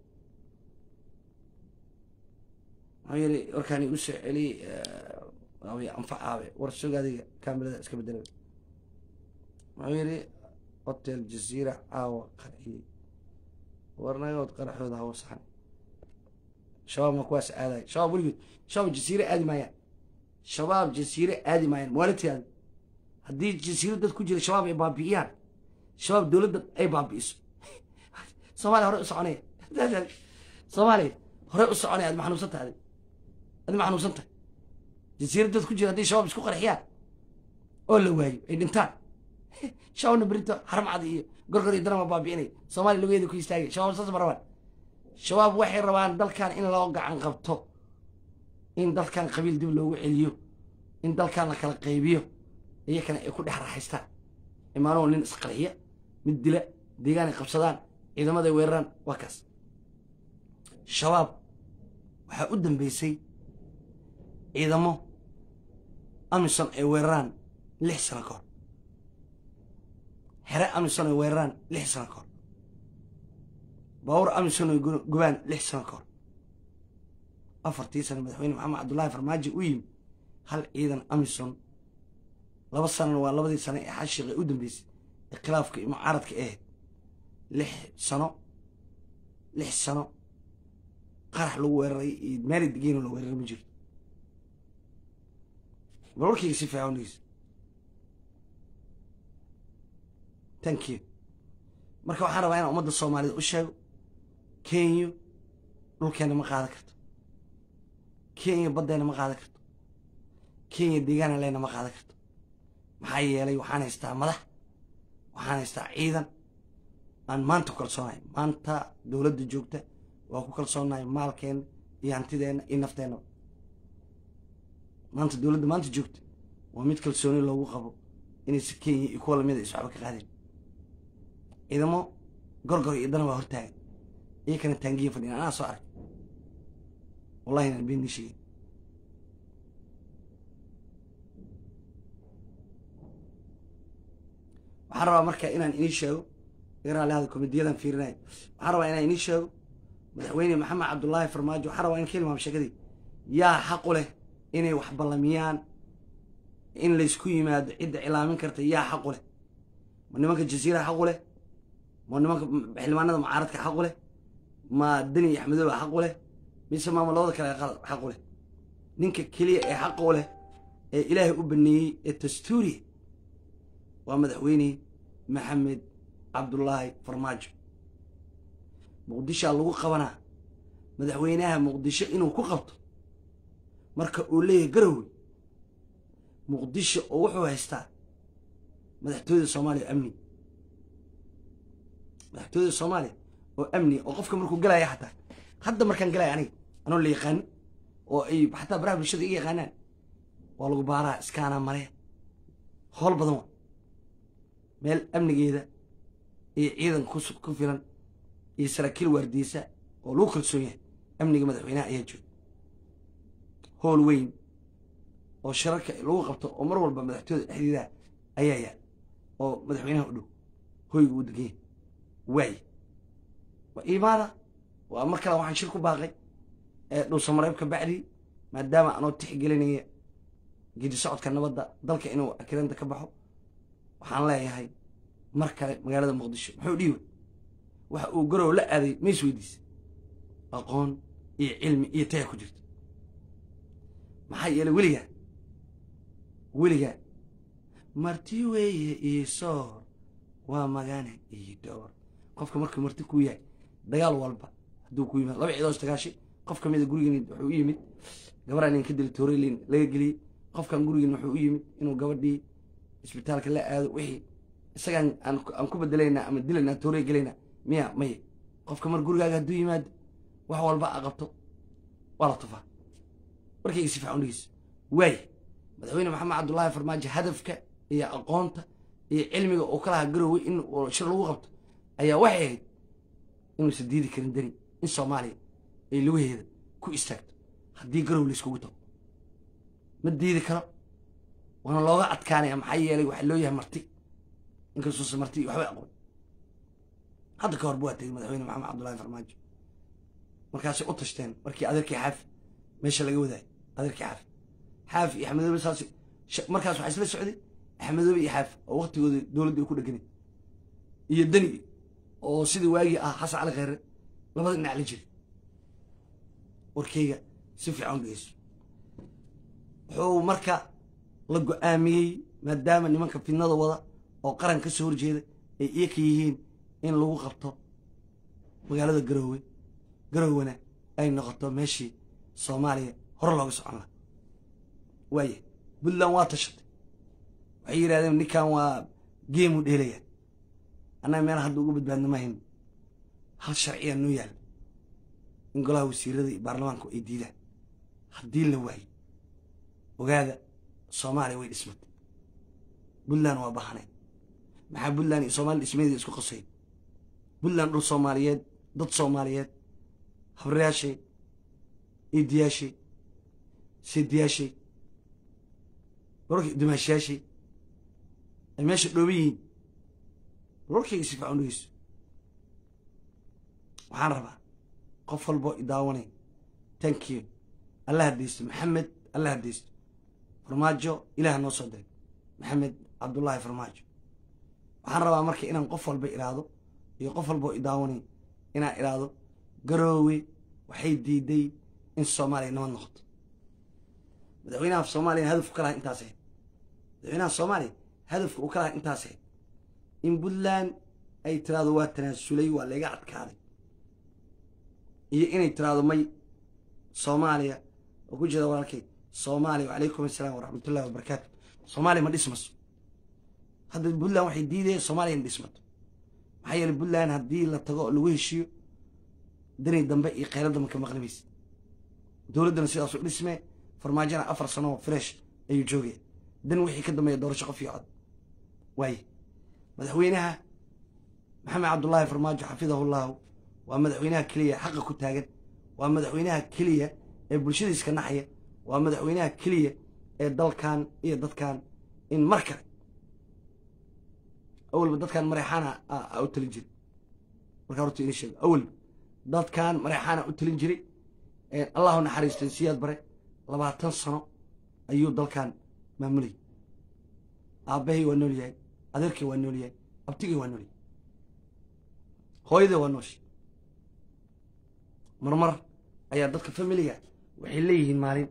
maxuu yidhi warkaani u soo celiyey waaway anfacaabe war sog adiga kaamirada iska bedela muxuu yidhi hotel jasiira caawa qarxiyey warnagood qaraxooda hawo saxan shabaab ma kuwaas aadayo shabaab weligood shabaab jasiire aadi maayaan shabaab jasiire aadi maayaan maalitiaadi haddii jasiiro dad ku jira shabaab ay baabi'iyaan shabaab dowladda ay baabi'iso soomaaliya hore u soconaya soomaaliya hore u soconaya ad ma xanuunsan tahay adi ma xanuunsan tahay jasiiro dad ku jira haddii shabaab isku qarxiyaan oo la waayo ay dhintaan shabaabna berito xaramcad iyo gorgor iyo darama baabi'inay soomaaliya lugeeda ku istaagay shabaab saas ma rabaan shabaab waxay rabaan dalkan in loo gacan qabto in dalkan qabiil dib loogu celiyo in dalkan la kala qaybiyo iyakana ay ku dhex raaxaystaan imaanoo nin isqarxiya mid dila deegaan ay qabsadaan ciidamaday weeraraan waa kaas shabaab waxaa u dambeysay ciidamo amison ay weeraraan lix sano ka hor xere amison ay weeraraan lix sano ka hor baawur amison ay gubaan lix sano ka hor afartii sano madaxweyne maxamed cabdullaahi farmaajo u yimi hal ciidan amison laba sanona waa labadii sano ee xashiiqa u dambeysay ee khilaafka iyo mucaaradka ahayd lix sano lix sano qarax lagu weeraray iyo meeli degeeno la weeraray ma jirto bal warkayga si fiican dhegeysa thank you marka waxaan rabaa inaan ummadda soomaalida u sheego kenya dhulkeena ma qaadan karto kenya baddeena ma qaadan karto kenya deegaana leena ma qaadan karto maxaa yeelay waxaan haystaa madax waxaan haystaa ciidan aan maanta ku kalsoonahay maanta dowladda joogta waa ku kalsoonahay maalkeena iyo hantideenna iyo nafteenna maanta dowladda maanta joogta waa mid kalsooni loogu qabo inaysa kenya iyo kuwa lamida is waxba ka qaadeen ciidamo gorgor iyo dana waa hortaagan iyakana taangiya fadhiyan anaa soo arag wallahi inaan been nii sheegin waxaan rabaa marka inaan inii sheego igaraalihada komediyadan fiirinayo waxaan rabaa inaan inii sheego madaxweyne maxamed cabdullaahi farmaajo waxaan rabaa in ka ilmaamo sheekadii yaa xaqu leh inay wax ballamiyaan in laysku yimaado cidda cilaamin karta yaa xaqu leh ma nimanka jasiira xaqu leh ma nimanka xildhibaanada mucaaradka xaqu leh ma deni iyo axmedooba xaqu leh mise maamulada kale xaqu leh ninka keliya ee xaqu leh ee ilaahay u baneeyey ee dastuuriya waa madaxweyne maxamed cabdullaahi farmaajo muqdishoa lagu qabanaa madaxweynaha muqdisho inuu ku qabto marka uu leeyahay garowe muqdisho oo wuxuu haystaa madaxtooyada soomaaliya oo amni madaxtooyada soomaaliya oo amni oo qofka markuu galaya xataa hadda markaan galaya aniga anoo la yaqaano oo ay xataa baraha bulshada iga yaqaanaan waa lagu baaraa iskaanaa mare howl badan waa meel amnigeeda iyo ciidan ku filan iyo saraakiil waardiyeysa oo lagu kalsoon yahay amniga madaxweynaha ayaa jooga howl weyn oo shararka lagu qabto oo mar walba madaxtooyada dhexdeedaha ayaa yaal oo madaxweynaha u dhow hoyga uu degan yahay waaye waa iimaada waa mar kale waxaan shir ku baaqay ee dhuusamareeb ka bacdi maadaama anoo tixgelinaya gedi socodka nabadda dalka inuu akiranta ka baxo waxaan leeyahay mar kale magaalada muqdisho muxuu dhiiwa waxa uu garow la aaday ma is weydiisa aqoon iyo cilmi iyo taya ku jirto maxaa yeelay weligaa weligaa marti weeye ii soor waa magane ii dhowr qofka markuu marti ku yahay dagaal walba hadduu ku yimaad laba ciidoos dagaashay qof ka mida gurigan wuxuu u yimid gabaraan in ka dili toorelin laga geliyey qofkan gurigan wuxuu u yimid inuu gabadhii isbitaalka la aado wixii isagaan aan ku bedelaynaa ama dilaynaa toorey gelaynaa miya maye qofka mar gurigaaga hadduu yimaado wax walba a qabto waa la tufaa markayga si fiican dhegeyso waay madaxweyne maxamed cabdullaahi farmaajo hadafka iyo aqoonta iyo cilmiga uu ka lahaa garowey in shir lagu qabto ayaa waxay ahayd inuusan diidi karin deni in soomaaliya ay lugaheeda ku istaagto haddii garow layskugu tago ma diidi karo waana looga adkaanaya maxaa yeelay waxaa loo yahay marti inkastuusa marti waxbay aqoon hadda ka horba waa tegey madaxweyne maxamed cabdullaahi farmaajo markaasay u tashteen markii adeerkii xaafi meesha laga wadaayay adeerkii xaafi xaafi iyo axmedoobe saas markaas waxaa isla socday axmedoobe iyo xaafi oo waktigooda dowladda ay ku dheganay iyo deni oo sidii waagii ah xasan cali kheyre labada dhinac la jiray warkeyga si fiican dhegeyso wuxuu marka la go-aamiyey maadaama nimanka fidnada wada oo qaran ka soo horjeeda ay iyaka yihiin in lagu qabto magaalada garoowe garoowena ay noqoto meeshii soomaaliya hore looga socon laha waaya puntland waa tashatay waxay yidhahdeen ninkan waa geemu dheelaya annaga meel hadda uga badbaadna ma hayn hal sharciya noo yaalla in golaha wasiirada iyo baarlamaanku ay diidaan haddii la waayo ogaada soomaaliya way dhismatay puntland waa bahanay maxaa puntland iyo soomaliya dhismadeeda isku qasay puntland dhul soomaaliyeed dad soomaaliyeed habrayaashay iidiyaashay seediyaashay wararkii dumaashayaashay ay meesha dhooban yihiin wararkayga si fiican dhegeyso waxaan rabaa qof walboo i daawanay thank you alla hadaysto maxamed alla hadaysto farmaajo ilaah noo soo diray maxamed cabdullaahi farmaajo waxaan rabaa marka inaan qof walba idhaahdo iyo qof walboo i daawanay inaan idhaahdo garoowe waxay diiday in soomaaliya nabad noqoto madaxweynaha soomaaliya hadafku ka lahaa intaas ahayd madaxweynaha soomaaliya hadafka uu ka lahaa intaas ahayd in puntland ay tiraahdo waa tanaasulay waa layga adkaaday iyo inay tiraahdo may soomaaliya oo ku jeeda walaalkay soomaaliya wacalaykum assalaam waraxmatullahi wabarakaatu soomaaliya ma dhismaso hadda puntland waxay diidayeen soomaaliya in dhismato maxaa yeeley puntland haddii la tago oo lagu heshiiyo dani dambe iyo kheyra dambe ka maqli maysa dowladdana sidaas u dhismee farmaajona afar sano oo fresh ayuu joogaya dan wixii ka dambeeya doorasho qof iyo cod waaye madaxweynaha maxamed cabdullaahi farmaajo xafidahullahu waa madaxweynaha keliya xaqa ku taagan waa madaxweynaha keliya ee bulshadiiska naxaya waa madaxweynaha keliya ee dalkan iyo dadkan in mar kale awalba dadkan mareexaana u talin jiray markaa horta ini sheego awalba dadkan mareexaana u talin jiray allahu naxariistay siyaad bare labaatan sano ayuu dalkan maamulayay aabbahay waa nool yahay adeerkay waa nool yahay abtigay waa nool yahay hooyaday waa nooshay marmar ayaa dadka familiga waxay leeyihiin maalin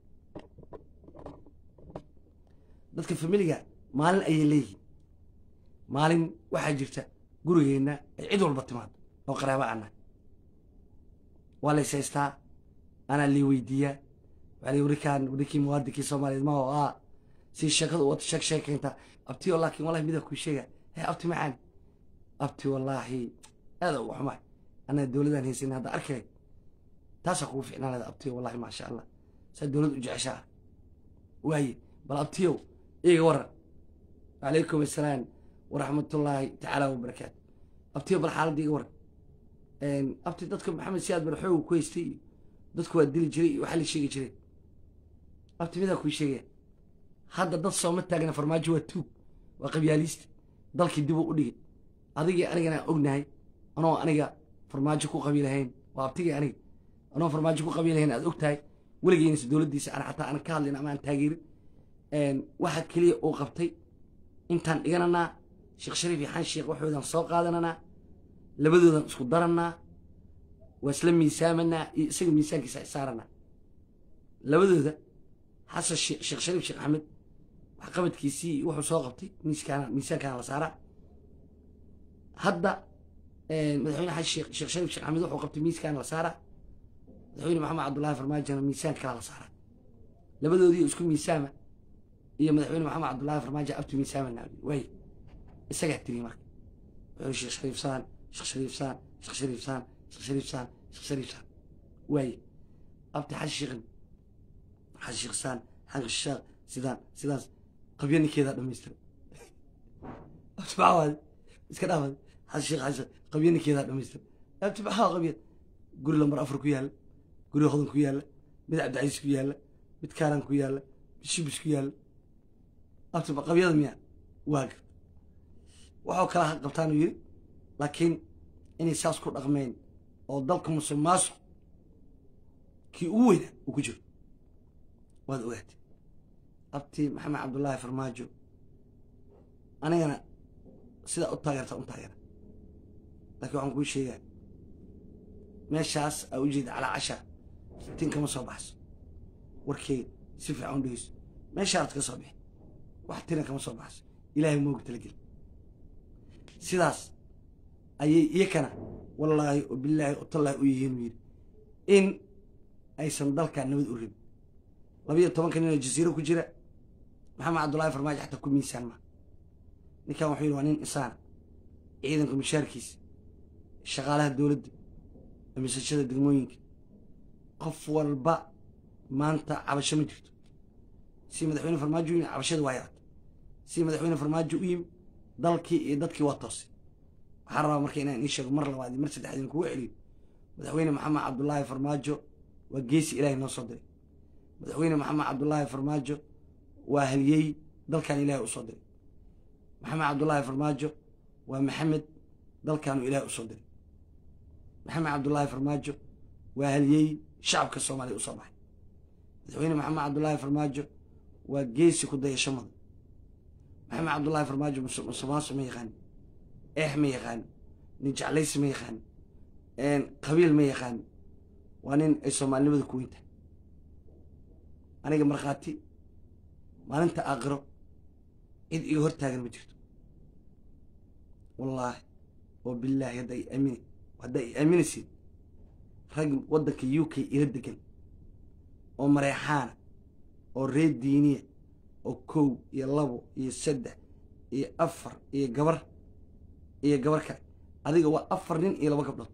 dadka familiga maalin ayay leeyihiin maalin waxaa jirta gurigeenna ay cid walba timaado oo qaraaba ana waa lays haystaa anaa lii weydiiyaa waxaa lii warikaan warikii muwaadinkii soomaaliyeed ma oo ah si sheekada u wata sheeg sheekaynta abti oo laakiin wallahi midaa kuu sheega hee abti macaan abti wallaahi aada uga xumaay anaa dowladaan haysan hadda arkay taasaa kugu ficnaan leeda abtiyo wallahi maasha allah saa dowlad u jeceshaa waaye bal abtiyow iiga waran wacalaykum assalaam waraxmatullaahi tacaala wabarakaatu abtiyo bal xaaladda iga waran abti dadka maxamed siyaad bar xooga ku haystay iyo dadku waa dili jiray iyo waxaa la sheegi jiray abti midaa kuu sheegaya hadda dad sooma taagna farmaajo waa tuug waa qabyaaliista dalkii dib uu u dhigay adigii anigana ognahay anoo aniga farmaajo ku qabi lahayn waa abtigii aniga anoo farmaajo ku qabi lahayn aad og tahay weligeynaysa dowladdiisa aan xataa aan ka hadlin ama aan taageerin waxa keliya uu qabtay intaan dhigananaa sheekh shariif iyo xan sheekh waxoodan soo qaadananaa labadoodan isku daranaa waa isla miisaamanaa iyo isaga miisaankiisa saaranaa labadooda xasan sheekh shariif sheekh axmed waxqabadkiisii wuxuu soo qabtay miiskaana miisaankaana la saaraa hadda madaxweyne xaji sheekh sheekh shariif sheekh axmed wuxuu qabtay miiskaana la saaraa madaxweyne maxamed cabdullaahi farmaajona miisaanka kalaa la saaraa labadoodii isku miisaama iyo madaxweyne maxamed cabdullaahi farmaajo abtu miisaama naabi waay isagaa tiri marka wuxuu sheekh shariif saan sheekh shariif saan sheekh shariif saan sheekh shariif saan sheekh shariif saan waaye abti xaji sheekhin xaji sheekh saan xanka sheekh sidaan sidaas qabyo ninkeedaa dhamaystiray abti maxaa waade iska dhaafad xaji sheekh xaji sheekh qabyo ninkeedaa dhamaystiray abti maxaa qabya guri lambar afar ku yaalla guri hodan ku yaalla mid cabdicasiis ku yaalla mid kaaran ku yaalla mid shibis ku yaalla abti qabyada miya waaga waxuu kala qabtaanu yidhi laakiin inay saas ku dhaqmeen oo dalka musuq maasuq kii ugu weynaa uu ku jiro waad ogaatay abti maxamed cabdullaahi farmaajo anigana sidaa u taageerta u taageera laakiin waxaan kuu sheegaa meeshaas aa u jeeda calaa cashaa tin kama soo baxso warkeyga si fiican u dhegeyso meeshaad ka soo bixi wax tina kama soo baxso ilaahay mooga talageli sidaas ayay iyakana wallaahi oo bilaahi oo tallaahi u yihiin uu yidhi in aysan dalkaa nabad u rabin labayo tobanka nin oo jasiiro ku jira maxamed cabdullaahi farmaajo xataa ku miisaan maa ninkan wuxuu yidhi waa nin insaana ciidanka mushaarkiisa shaqaalaha dowladda amisashada degmooyinka qof walba maanta cabasho ma jirto si madaxweyne farmaajo u yimi cabashada waa yarata si madaxweyne farmaajo u yimi dalkii iyo dadkii waa toosay waxaa rabaa marka inaan ii sheego mar labaad iyo mar saddexaad in kugu celiyo madaxweyne maxamed cabdullaahi farmaajo waa geesi ilaahay noo soo diray madaxweyne maxamed cabdullaahi farmaajo waa haliyey dalkan ilaahay u soo diray maxamed cabdullaahi farmaajo waa maxamed dalkaanu ilaahay u soo diray maxamed cabdullaahi farmaajo waa haliyey shacabka soomaaliya u soo baxay madaxweyne maxamed cabdullaahi farmaajo waa geesi ku dayasho mudan maxamed cabdullaahi farmaajo musuqmaasuq ma yaqaani eex ma yaqaani nin jeclaysi ma yaqaani qabiil ma yaqaani waa nin ay soomaalinimada ku weyntahay aniga markhaati maalinta aakhiro cid iga hor taagan ma jirto wallaahi oo bilaahi hadda ay aamini hadda ay aaminaysiin rag waddanka u k ila degan oo mareexaana oo reer diiniya oo kow iyo labo iyo saddex iyo afar iyo gabar iyo gabar kale adiga waa afar nin iyo laba gabdhood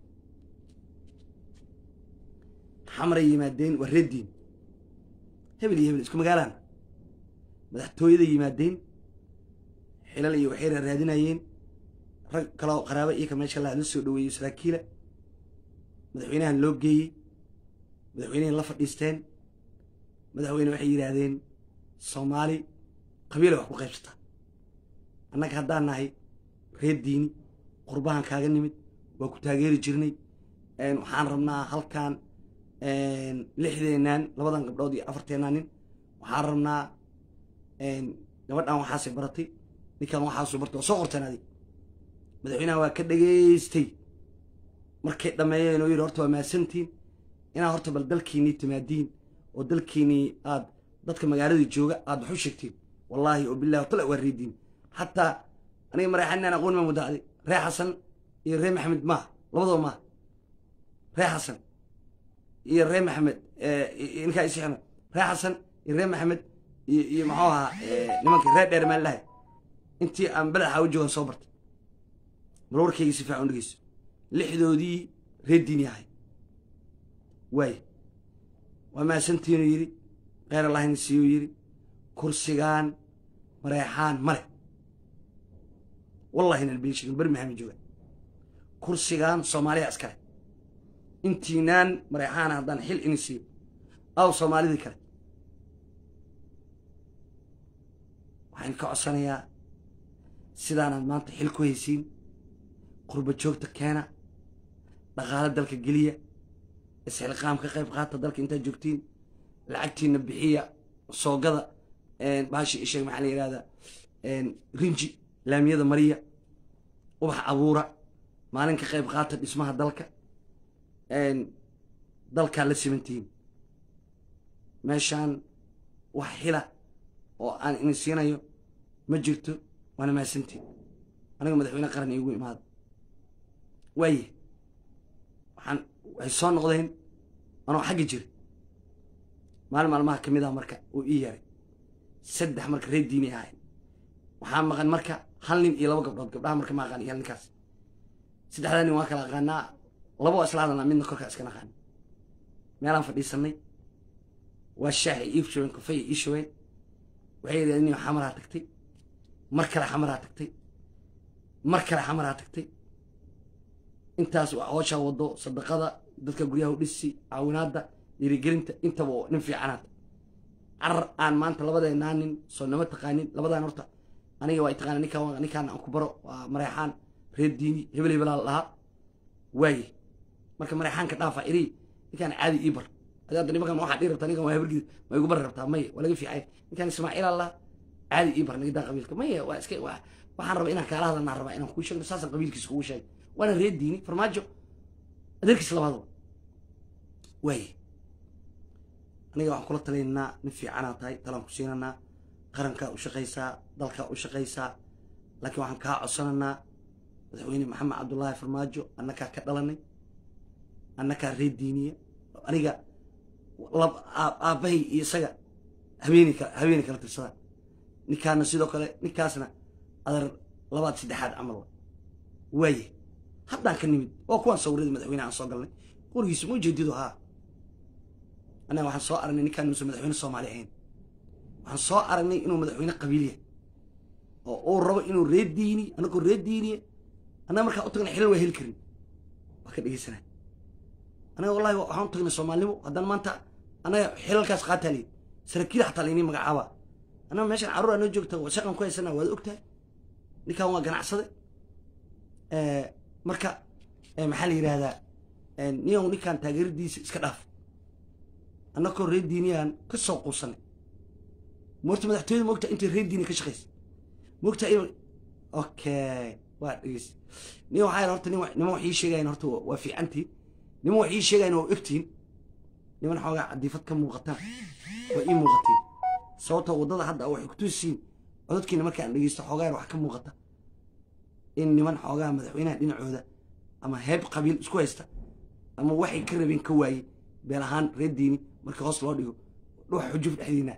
xamray yimaadeen waa reer diin hebel iyo hebel isku magaalaan madaxtooyada yimaadeen xilal iyo waxay raadinayeen rag kaloo qaraabo iyaka meesha la soo dhaweeyey saraakiila madaxweynahan loo geeyey madaxweynehan la fadhiisteen madaxweyne waxay yidhaahdeen soomaali qabiila wax ku qaybsataa annaga haddaan nahay reer diini qurbahan kaaga nimid waa ku taageeri jirnay waxaan rabnaa halkan lixdeenaan labadan gabdhood iyo afarteenaa nin waxaan rabnaa gabadhan waxaasay baratay ninkan waxaasuu bartay waa soo qorteen adig madaxweynaha waa ka dhageystay markay dhammeeyeen oo yidhi horta waa mahadsantiin inaad horta bal dalkiinii timaadiin oo dalkiinii aad dadka magaaladii jooga aad wax u sheegtiin wallaahi oo bilahi tala waa reediin xataa aniga mareexaninaan aqoon ma mudaaday ree xasan iyo ree maxamed maaha labadaba maaha ree xasan iyo ree maxamed ninkaa isixna ree xasan iyo ree maxamed iyo iyo muxuu ahaa nimankii ree dheer maan lahay intii aan badaxa u joogan soo bartay bal warkayga si fiican u dhegeyso lixdoodii reer diini ahay waay waa mahadsantiinuu yidhi kheyr allahina siiyuu yidhi kursigaan mareexaan male wallahi nan been sheegin beri maxamed jooga kursigaan soomaaliya iskale intiinaan mareexaana haddaan xil ini siiyo aw soomaalidii kale waxaan ka codsanayaa sidaanaad maanta xil ku haysiin qurba joogta keena dhaqaalo dalka geliya isxilqaam ka qayb qaata dalka intaad joogtiin lacagtiina bixiya soogada baashi isheeg maxaa la yihahdaa rinji laamiyada mariya ubax abuura maalin ka qayb qaata dhismaha dalka dalkaa la simantihiin meeshaan wax xila oo aan idin siinayo ma jirto waana mahadsantiin aniga madaxweyne qaran iigu imaada waaye waxaan waxay soo noqdeen anoo xagga jira maalin maalmaha ka mid ah marka uu ii yaray saddex marka reer diini ahayn waxaa maqan marka hal nin iyo laba gabdhood gabdhaha marka ma aqaan iyo hal ninkaas saddexdaa nin waan kala aqaanaa laba waa isla hadalnaa midna korkaa iska naqaan meelaan fadhiisanay waa shaaxi ii shaween kafay ii shaween waxay yidhahdeen nin xamaraa tagtay mar kale xamaraa tagtay mar kale xamaraa tagtay intaas waa hooshaa wado sadaqada dadka guryaha u dhisi caawinaadda dhiirigelinta intaba oo nin fiicanaad carar aan maanta labadeenaa nin soo nama taqaanin labadaan horta aniga waa taqaana ninkaan ninkaan aan ku baro waa mareexaan reer diini hebel hebelaa la dhahaa waaye marka mareexaanka dhaafa iri ninkaan caadi ii bar adi hadda nimankan waxaa dhii rabtaa ninkan waa hebergid ma igu bari rabtaa maya waa laga fiicay ninkaan ismaaciilaa lahaa caadi ii bar nigadaa qabiilka maya waa iska waa waxaan rabaa inaan kaala hadalnaan rabaa inaan kuu sheegno saasaan qabiilkiisa kugu sheegay waana reer diini farmaajo adeerkiisa labaadaba waaye aniga waxaan kula talinaynaa nin fiicanaa tahay talaan ku siinanaa qarankaa u shaqaysaa dalkaa u shaqaysaa laakiin waxaan kaa codsananaa madaxweyne maxamed cabdullaahi farmaajo annakaa ka dhalanay annakaa reer diiniya aniga aabbahay iyo isaga habeeni habeeni kala tirsadaan ninkaana sidoo kale ninkaasna adar labaad saddexaad camal waaye haddaan ka nimid waa kuwaan sawirada madaxweyne aan soo galnay qorigiisa ma ujeedido haa annaga waxaan soo aragnay ninkaan inuusan madaxweyne soomaali ahayn waxaan soo aragnay inuu madaxweyne qabiiliya oo uu rabo inuu reer diini annagoo reer diiniya annaga markaa u tagnay xilal waa heli karin waa ka dhegeysanaa annaga wallahi waxaan u tagnay soomaalinimo haddana maanta annaga xilalkaas qaataa leyd saraakiil xataa laynii magacaaba annaga meeshan carruur anoo joogta shaqan ku haysanaa waad ogtahay ninkan waa ganacsade marka maxaa la yidhaahdaa niyow ninkaan taageeradiisa iska dhaaf annagoo reer diiniyaan ka soo quusanay moorta madaxtooyada moogta intay reer diini ka shaqaysa moogta in okay waa dhegeys nin waxaa yidhi horta nin niman wax ii sheegayan horta waa fiicantiin niman wax ii sheegayan waa ogtiin niman xoogaa cadiifad ka muuqataan waa ii muuqatiin sababtoo waddada hadda waxay ku tusiin codadkiina markaan dhegeysto xoogaa wax ka muuqata in niman xoogaa madaxweynaha dhinacooda ama heeb qabiil isku haysta ama waxay ka rabeen ka waayey beel ahaan reer diini marka hoos loo dhigo dhuxa xujuf dhexdiina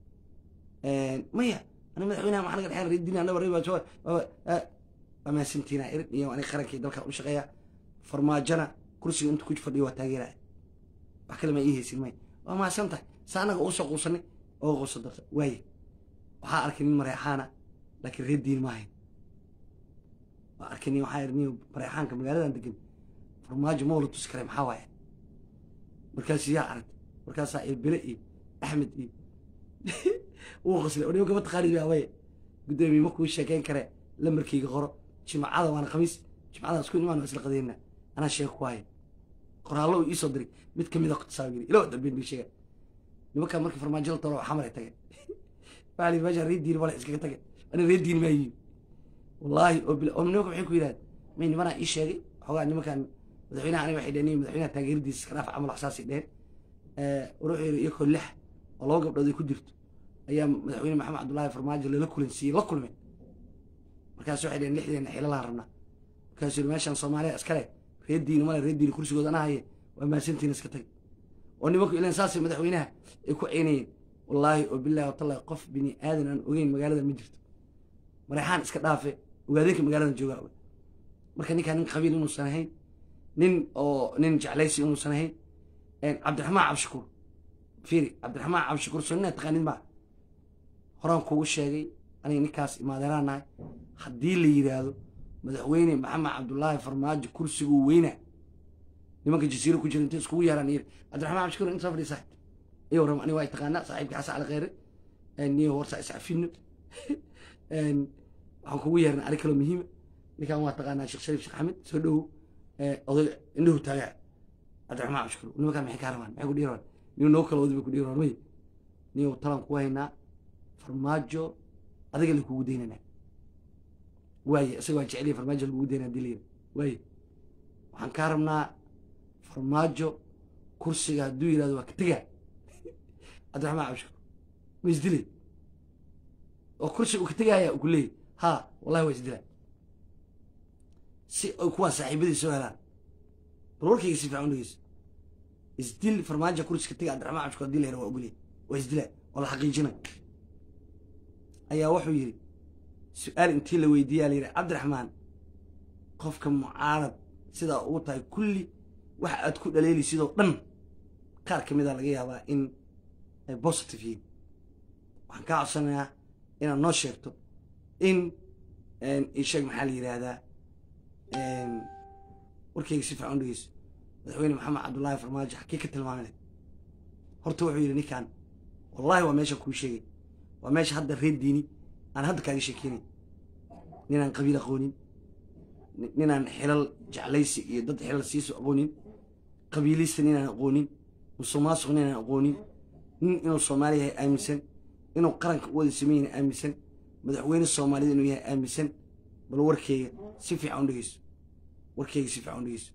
maya ana madaxweynaha maxaa naga dhexeyn reer diini anaba reer waa mahadsantiina irin iyo aniga qarankii dalka u shaqeeya farmaajona kursiga inta ku fadhiyo waa taageeraya wax kale ma ii haysin maya waa mahadsan tahay sa annaga uga soo quusanay oo quusa darta waaye waxaa arkay nin mareexaana laakiin reer diini ma ahayn waa arkay nin waxaa nin mareexaanka magaaladan degan farmaajo ma wala tusi kare maxaa waaye markaas yaa aragtay markaasaa ilbile iyo axmed iyo wuu qoslay oo nimanka ma taqaanid waawaye guddoomiye ma kuu sheekeyn kare lambarkayga qoro jimcada waana khamiis jimcada isku imaan waa isla qadeynaa anaa sheeg ku haya qoraallo uu iisoo diray mid kamid a saagiri ilo dambeyn bii sheega nimankaa markii farmaajo la tolo xamar ay tageen waxaa lihi meeshaan reer diini male iskaga tageen ana reer diini maa yihin wallaahi oo bil oo nimanka maxay ku yidhahdeen may nimanaa ii sheegay xoogaa nimankan madaxweynaha aniga waxay dheheen madaxweynaha taageeradiisa iska dhaaf camal waxsaasay dheheen wuxuu yidhi iyakoo lix oo laba gabdhood ay ku jirto ayaa madaxweyne maxamed cabdullaahi farmaajo lala kulansiiyey la kulmeen markaas waxay dheheen lixdeena xilalaan rabnaa markaasuu yidhi meeshaan soomaaliya iskale reer diini male reer diini kursigooda ana haye waa mahadsantiina iska tag oo nimanku ilan saasay madaxweynaha ay ku ceynayeen wallaahi oo billahi watallahi qof bini aadan aan ogeyn magaalada ma jirto mareexaan iska dhaafe ogaadeenka magaaladan joogaa oga marka ninkaan nin qabiil inuusan ahayn nin oo nin jeclaysi inuusan ahayn cabdiraxmaan cabshakuur fiiri cabdiraxmaan cabshakuur soo nina taqaanid maa horaan kugu sheegay aniga ninkaas imaadeeraan nahay haddii la yidhaahdo madaxweyne maxamed cabdullaahi farmaajo kursiguu weynaa nimanka jasiiro ku jira intay iskugu yeeraan yiri cabdiraxmaan cabshakuur inta soo fadhiya saaxib iyo ram aniga waa taqaanaa saaxiibka xasan cali kheyre niyo horta iscafino waxaan kugu yeernay ari kaloo muhiima ninkan waa taqaanaa sheekh shariif sheekh axmed soo dhowow oday indhahu taagaa cabdiraxmaan cabshakuur nimankaan maxay ka rabaan maxay ku dhiiraan niyo noo kala wadi bay ku dhiiraan may niyo talan ku haynaa farmaajo adiga la kugu daynanaa waaye isaga waa jeceliya farmaajo lagugu daynaa hadii layiri waaye waxaan kaa rabnaa farmaajo kursiga hadduu yidhahdo waa ka tegaa cabdiraxmaan cabshakuur ma isdilay oo kursi uu ka tegaya uu ku leeyahy ha wallahi waa isdilaa si ay kuwaan saaxiibadii soo helaan bal warkayga si fiican u dhegeyso isdil farmaajo kursi ka tegay cabdiraxmaan cabshiko hadii la helo waa ogolyahay waa isdilaa oo la xaqiijinay ayaa wuxuu yidhi su-aal intii la weydiiyaa la yidhi cabdiraxmaan qofka mucaarad sidaa ugu tahay kulli waxa aad ku dhaleeli sidoo dhan qaar ka mid a laga yaabaa in ay positive yihiin waxaan kaa codsanayaa inaad noo sheegto in isheeg maxaa la yidhaahdaa warkayga si fiican u dhegeyso madaxweyne maxamed cabdullaahi farmaajo xakii ka tilmaamina horta wuxuu yidhi ninkan wallahi waa meesha kuu sheegay waa meesha hadda reer diini aan hadda kaaga sheekeynay ninaan qabiil aqoonin ninaan xilal jeclaysi iyo dad xilal siiso aqoonin qabiilista ninaan aqoonin musuqmaasuq ninaan aqoonin nin inuu soomaali yahay aaminsan inuu qaranka u wada sameyn yahay aaminsan madaxweyne soomaalida inuu yahay aaminsan bal warkeyga si fiican u dhegeyso warkeyga si fiican u dhegeyso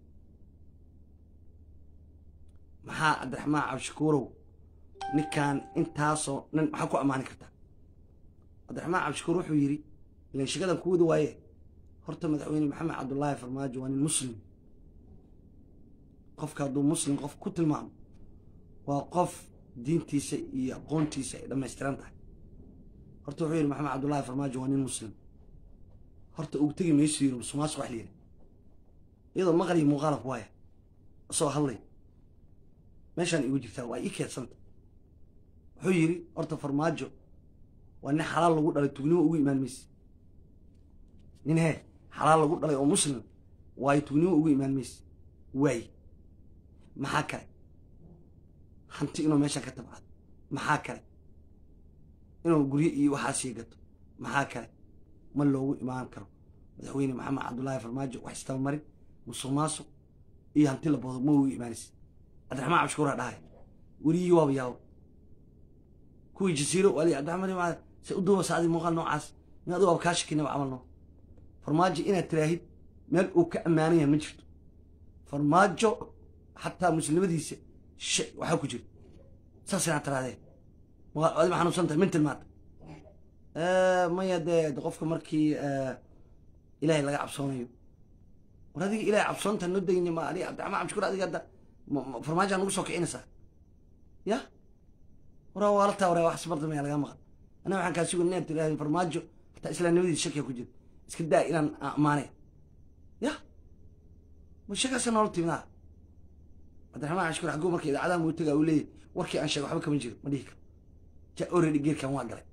maxaa cabdiraxmaan cabshakuurow ninkan intaasoo nin maxaa ku ammaani kartaa cabdiraxmaan cabshakuur wuxuu yidhi ilan shekadan ku wada waaye horta madaxweyne maxamed cabdullaahi farmaajo waa nin muslim qofka hadduu muslim qof ku tilmaamo waa qof diintiisa iyo aqoontiisa ay dhammaystiran tahay horta wuxuu yidhi maxamed cabdullaahi farmaajo waa nin muslim horta ugu tegi mayso yiri musuqmaasuq wax la yidhi iyadoo maqliyo muuqaalab waaya isoo hadlay meeshaan igu jirtaa waa ii keedsanta wuxuu yidhi horta farmaajo waa nin xalaal lagu dhalay tugnimo ugu imaan mayse nin hee xalaal lagu dhalay oo muslim waayo tugnimo ugu imaan mayse waaye maxaa kale hanti inuu meeshaan ka tabcado maxaa kale inuu guryo iyo waxaasii gato maxaa kale ma loogu imaan karo madaxweyne maxamed cabdullaahi farmaajo wax istabamarin musuq maasuq iyo hanti la boodo ma ugu imaanaysa cabdiraxmaan cabshukuuraa dhahay weriyii waaba yaabo kuwii jasiiro wali cabdiraxmaan se u duuba saadi muuqaal noocaas in adigu waaba kaa shakinaba camal noo farmaajo inaad tiraahid meel uu ka ammaanan yahay ma jirto farmaajo xataa muslimadiisa shay waxaa ku jira saas inaad tirahdee adi ma xanuunsan tahay min tilmaanta maya dee qofka markii ilaahay laga cabsoonayo war adiga ilahay cabsoonta noo degni ma adiga cabdiraxmaan cabshukuur adiga hadda farmaajo nagu soo kicinaysaa ya waraa waalata waraa wax sbardamaya lagaa maqan anaa waxaan kaa sugan inaad tiraahdo farmaajo hataa islaamnimadiisa shakiya ku jira iska daa inaan ammaanay ya ma shakaasa noola timnaa cabdiraxmaan cabshukuur xagguu marka idaacadaha muu tagaa uu leeyahy warkii aan sheegay waxba kama jiro ma dhihi karo ja already geerkan waa galay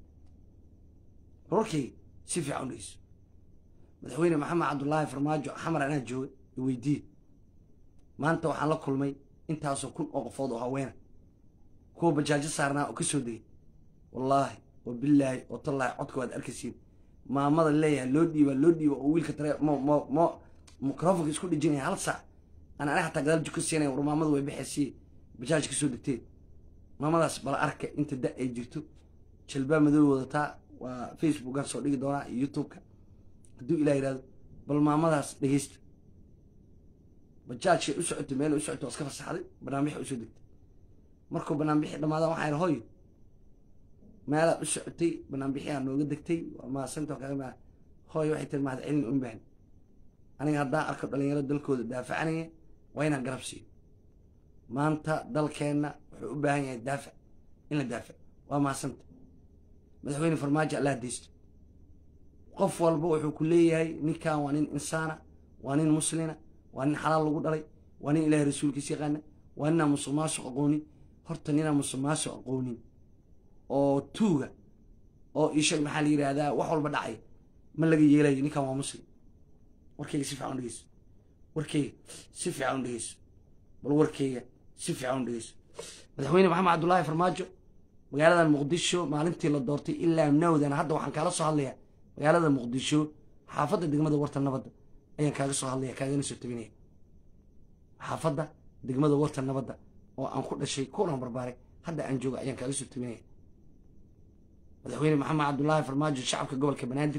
warkayga si fiican u dhegeyso madaxweyne maxamed cabdullaahi farmaajo xamar anaa jooga weydiiye maanta waxaan la kulmay intaasoo kun oo qofood oo haweena kuwa bajaajo saarnaa oo ka soo degay wallaahi wa billaahi oo tallaahi codka waad arkaysiin maamada leeyahay loo dhiiba loo dhiiba oo wiilka tare mo mo mo microfonka isku dhijinaya hal saac aan aniga xataa gadaal jiko siinaya war maamada way baxaysiye bajaaj ka soo degteen maamadaas bala arka inta da ay jirto jalbaa madow wadataa waa facebookan soo dhigi doonaa iyo youtube-ka hadduu ilah yidhahdo bal maamadaas dhegeysta bajaajkay u socotay meel u socotay waa iska fasaxday banaanbixi usoo degtay markuu banaanbixi dhamaadaan waxaa yidhi hooyo meelaad u socotay banaanbixiyaa nooga degtay waa maasanta kaga maa hooyo waxay tiri mahad celin un baahan aniga haddaan arko dhalinyaro dalkooda daafacanaya waa inaan garab siiyo maanta dalkeenna wuxuu u baahan yahay daafac in la daafac waa maasanta madaxweyne farmaajo allah deysto qof walba wuxuu ku leeyahay ninkan waa nin insaana waa nin muslina waa nin xalaal lagu dhalay waa nin ilaahay rasuulkiisa yaqaana waa ninaan musuq maasuq aqoonin horta ninaan musuq maasuq aqoonin oo tuuga oo ishag maxaa la yidhaahdaa wax walba dhacay ma laga yeelayo ninkan waa muslim warkayga si fiican u dhegeyso warkayga si fiican u dhegeyso bal warkayga si fiican u dhegeyso madaxweyne maxamed cabdullaahi farmaajo magaaladan muqdisho maalintii la doortay ilaa nawdan hadda waxaan kaala soo hadlayaa magaalada muqdisho xaafadda degmada warta nabadda ayaan kaaga soo hadlaya kaagana soo tabinaya xaafadda degmada warta nabadda oo aan ku dhashay kulan barbaaray hadda aan jooga ayaan kaaga soo tabinaya madaxweyne maxamed cabdullaahi farmaajo shacabka gobolka banaadir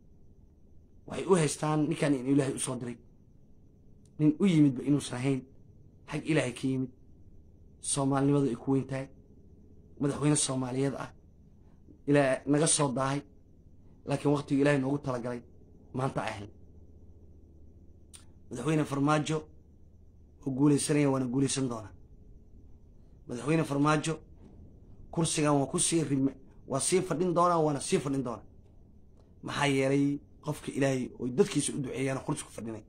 waxay u haystaan ninkan in ilaahay u soo diray nin u yimidba inuusan ahayn xag ilaahay ka yimid soomaalinimadu ay ku weyn tahay madaxweyne soomaaliyeed ah ilaa naga soo daahay laakiin waktigu ilaahay noogu talagalay maanta ay ahayd madaxweyne farmaajo oo guulaysanaya waana guulaysan doonaa madaxweyne farmaajo kursigan waa ku sii rime waa sii fadhin doonaa waana sii fadhin doonaa maxaa yeelay qofka ilaahay oy dadkiisa u duceeyaana kursi ku fadhinay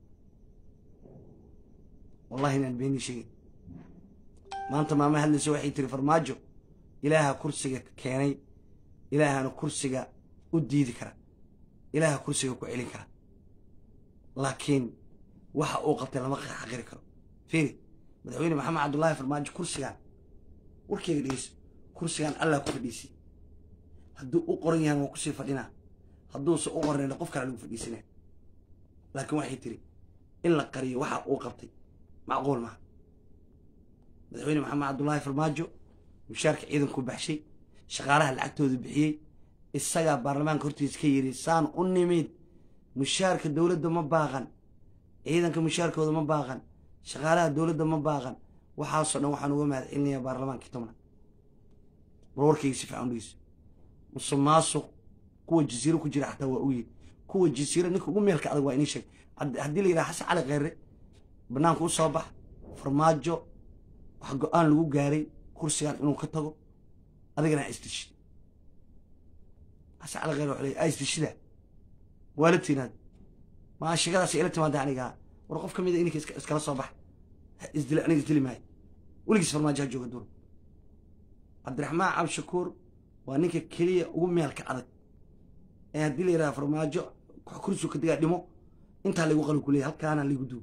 wallahi inaan beenii sheegay maanta maama hadlaysa waxay tiri farmaajo ilaaha kursiga keenay ilaahana kursiga u diidi kara ilaaha kursiga ku celin kara laakiin waxa uu qabtay lama xaqiri karo fiiri madaxweyne maxamed cabdullaahi farmaajo kursigan warkeyga dhegeyso kursigan allah ku fadhiisay hadduu u qoran yahan waa kusii fadhinaa hadduuse u qornayna qof kale lagu fadhiisanaya laakiin waxay tiri in la qariyo waxa uu qabtay macquul maaha madaxweyne maxamed cabdullaahi farmaajo mushaarka ciidanku baxshay shaqaalaha lacagtooda bixiyey isagaa baarlamaanka hortiisa ka yidhi saan u nimid mushaarka dowladda ma baaqan ciidanka mushaarkooda ma baaqan shaqaalaha dowladda ma baaqan waxaasoo dhan waxaan uga mahad celinayaa baarlamaankii tobnaad war warkayga si fiican dhegeyso musuq maasuq kuwa jasiiro ku jira xataa waa ogyihin kuwa jasiiro ninka ugu meelka adag waa inii sheeg haddii la yidhaha xasan cali kheyre banaanka u soo bax farmaajo wax go-aan lagu gaaray kursigan inuu ka tago adigana ha isdishi xasan cali kheyre wuxuu leeyahy ha isdishida waa la tiinaad maa shigadaas ila timaada anigaa war qof ka mida ininka iskala soo bax isdila aniga isdili maayo weligiis farmaajo ha jooga dur cabdiraxmaan cabdishakuur waa ninka keliya ugu meelka adag ee haddii la yidhaha farmaajo kursigu ka digaa dhimo intaa laygu qalin ku leeyahy halkaana laygu duwo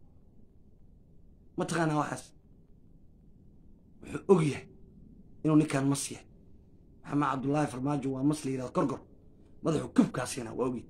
ma taqaanaa waxaas wuxuu og yahay inuu ninkaan mas yahay maxamed cabdullaahi farmaajo waa mas la yidhahdo gorgor madaxu kubkaasina waa ogyahay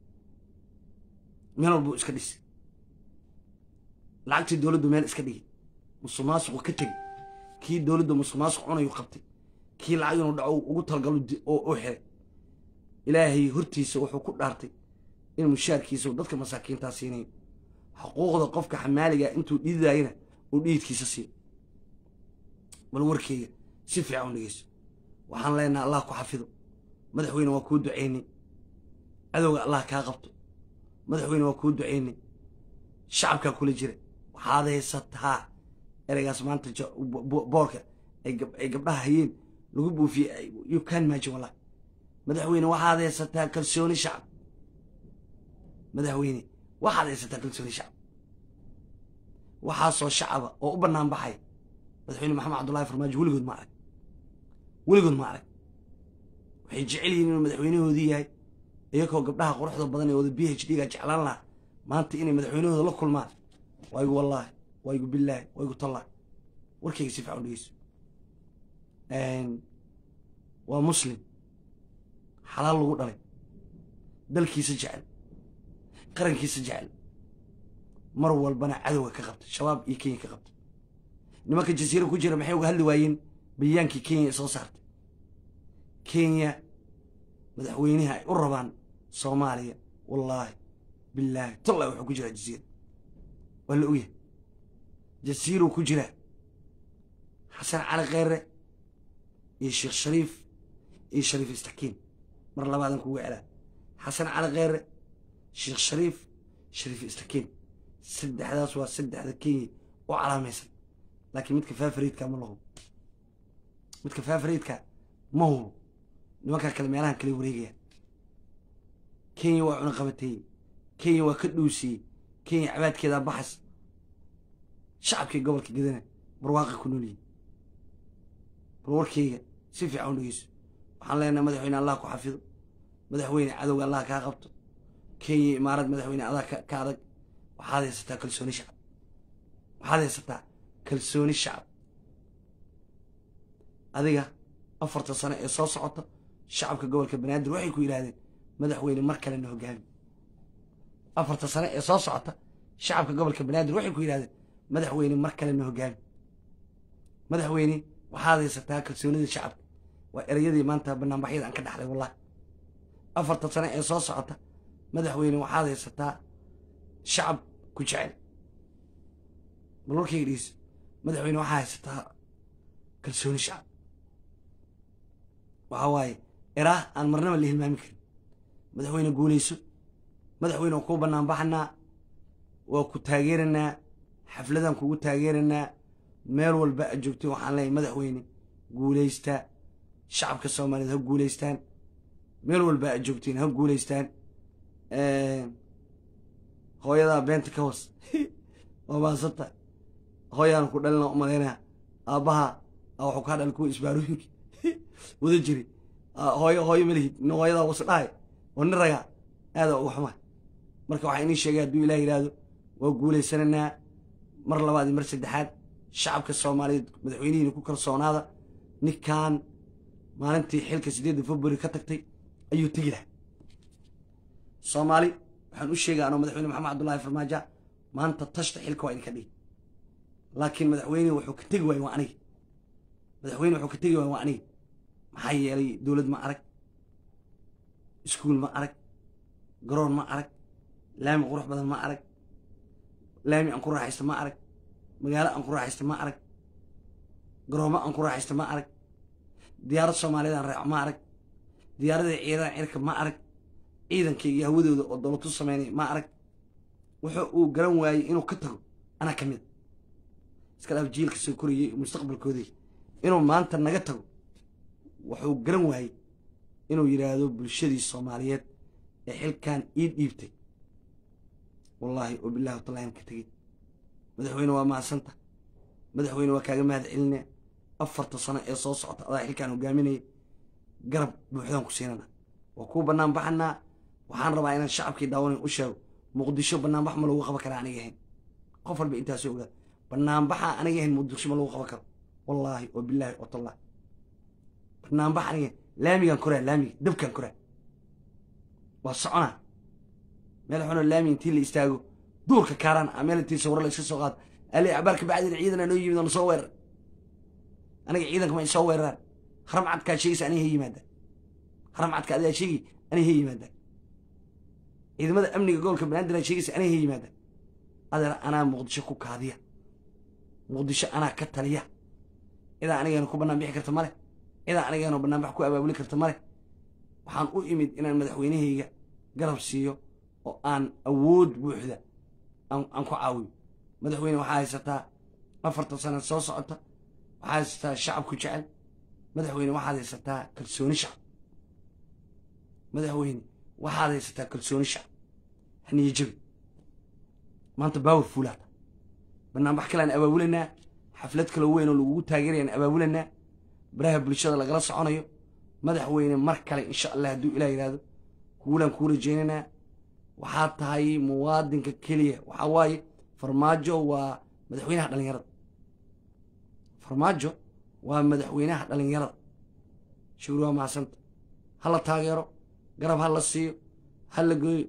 meel walbuu iska dhisay lacagtii dowladdu meel iska dhigay musuq maasuqu ka tegey kii dowladda musuq maasuq cunayu qabtay kii lacag inuu dhaco ugu talagalo oo xiray ilaahay hortiisa wuxuu ku dhaartay in mushaarkiisa dadka masaakiintaa siinayo xuquuqda qofka xamaaliga intuu dhiidayna uu dhiidkiisa siiyo bal warkeyga si fiican u dhegeyso waxaan leenaha allah ku xafido madaxweyne waa kuu ducaynay cadowga allah kaa qabto madaxweyne waa kuu ducaynay shacabkaa kula jira waxaad haysataa ereygaas maanta boorka ay gabdhaha hayeen lagu buufiyey you can imagine wallahi madaxweyne waxaad haysataa kalsooni shacab madaxweyne waxaad haysataa kalsooni shacab waxaasoo shacaba oo u bannaan baxay madaxweyne maxamed cabdullahi farmaajo weligood ma arag weligood ma arag waxay jecel yihiin inuu madaxweynahoodii yahay iyagoo gabdhaha quruxda badan ee wada b h d ga jeclaan lahaa maanta inay madaxweynahooda la kulmaan waygu wallaahi waygu billaahi waygu tallaahi warkayga si fiican dhegeyso waa muslim xalaal lagu dhalay dalkiisa jecel qarankiisa jecel mar walbana cadowga ka qabta shabaab iyo kenya ka qabta nimanka jasiira ku jira maxay uga hadli waayeen bayaankii kenya ee soo saartay kenya madaxweynaha ay u rabaan soomaaliya wallaahi billaahi tallahi wuxuu ku jiraa jasiira waa la ogyahay jasiiruu ku jiraa xasan cali kheyre iyo sheekh shariif iyo shariif istakiin mar labaadan kuga celaa xasan cali kheyre sheekh shariif shariif istakiin saddexdaas waa saddexda kenya oo calaamaysan laakiin midka faafariidka ma lahubo midka faafariidka ma hubo nimankaa kale meelahan kale wareegaya kenya waa cunaqabateeyey kenya waa ka dhuusiyey kenya cabaadkeedaa baxas shacabkii gobolka gedana barwaaqi ku noolyihin bal warkeyga si fiican u dhegeyso waxaan leenahay madaxweyne allah ku xafido madaxweyne cadowga allah kaa qabto kenya imaarad madaxweyne adaa ka adag waxaad haysataa kalsooni shacab waxaad haysataa kalsooni shacab adiga afarta sano ee soo socota shacabka gobolka banaadir waxay ku yidhahdeen madaxweyne mar kalena hogaami afarta sano ee soo socota shacabka gobolka banaadir waxay ku yidhahdeen madaxweyne mar kalena hogaami madaxweyne waxaad haysataa kalsoonida shacabka waa ereyadii maanta banaanbaxyada aan ka dhaxlay wallahi afarta sano ee soo socota madaxweyne waxaad haysataa shacab ku jecel bal warkayga dhegeyso madaxweyne waxaa haysataa kalsooni shacab waxaa waaye eraah aan marnaba la hilmaami karin madaxweyne guulayso madaxweyne waa kuu bannaan baxanaa waa ku taageeranaa xafladaan kugu taageeranaa meel walba aad joogtay waxaan leeyahay madaxweyne guulaystaa shacabka soomaaliyeed ha guulaystaan meel walba aad joogtiin ha guulaystaan hooyadaa beenta ka hoos waa maasanta hooyaan ku dhalina umalaynaya aabbaha waxuu kaa dhal kuwa isbaarooyinka wada jiri hooyo hooyo malihid nin hooyadaa wasu dhahay oo nin ragaa aada uga xumaa marka waxaa inii sheegay hadduu ilaah yidhaahdo waa guulaysananaa mar labaad iyo mar saddexaad shacabka soomaaliyeed madaxweynihiina ku kalsoonaada ninkan maalintii xilka siddeedda february ka tagtay ayuu tegi lahaa soomaali waxaan u sheegay anoo madaxweyne maxamed cabdullaahi farmaajo maanta tashta xilka waa idinka dhigi laakiin madaxweyne wuxuu ka tegi waaye waa aniga madaxweyne wuxuu ka tegi waaye waa aniga maxaa yeelay dowlad ma arag iskuul ma arag garoon ma arag laami qurux badan ma arag laami aan ku raaxaysta ma arag magaalo aan ku raaxaysta ma arag garoomo aan ku raaxaysta ma arag diyaarad soomaaliyeed aan raaco ma arag diyaaradii ciidadan cirka ma arag ciidankayga hawadooda oo dowlatu sameynay ma arag wuxuu uu garan waayey inuu ka tago anaa ka mid iska dhaaf jiilka soo korayay mustaqbalkoodii inuu maanta naga tago wuxuu garan waayey inuu yidhaahdo bulshadii soomaaliyeed ee xilkan ii dhiibtay wallaahi oo bilahi watallahi ka tegey madaxweyne waa mahadsanta madaxweyne waa kaaga mahad celinaya afarta sano ee soo socota adaa xilkaan hogaaminaya garab buuxdaan ku siinana waa kuu bannaan baxanaa waxaan rabaa inaan shacabkii daawanan u sheego muqdisho banaanbax ma lagu qaban karaa aniga ahayn qof walba intaasoo ogaada banaanbaxa aniga ahayn muqdisho ma lagu qaban karo wallaahi oo bilaahi oo tallahi banaanbax aniga laamigaan koraa laamiga dabkaan koraa waa soconaa meel xunoo laami intii la istaago duurka kaaraan a meel intii sawiro la iska soo qaado ali cabaarka bacdina ciidana noo yimid oo na soo weerar aniga ciidanka ma soo weeraraan haram cadkaa sheegaysa aniga ha yimaadaan haram cadka adigaa sheegi aniga ha yimaadaan ciidamada amniga gobolka banaadir sheegaysa aniga ha yimaadaan adeer anaa muqdisho ku kaadiya muqdisho anaa ka taliya cidaa anigeena ku bannaan bixi karta male cidaa anigeena banaanbax ku abaabuli karta male waxaan u imid inaan madaxweynahayga garab siiyo oo aan awood buuxda aan ku caawiyo madaxweyne waxaa haysataa afartan sana soo socota waxaa haysataa shacabku jecel madaxweyne waxaad haysataa kalsooni shacab madaxweyne waxaad haysataa kalsooni shacab haniyo jabi maanta baawar fuulaata banaanbax kalean abaabulanaa xaflad kalo weyn oo lagugu taageerayaan abaabulanaa baraha bulshada lagala soconayo madaxweyne mar kale insha allah hadduu ilah yidhaahdo kuulaan kuu rajaynaynaa waxaa tahay muwaadinka keliya waxaa waaye farmaajo waa madaxweynaha dhalinyarada farmaajo waa madaxweynaha dhalinyarada shugri waa mahadsanta ha la taageero garab ha la siiyo ha la gooyo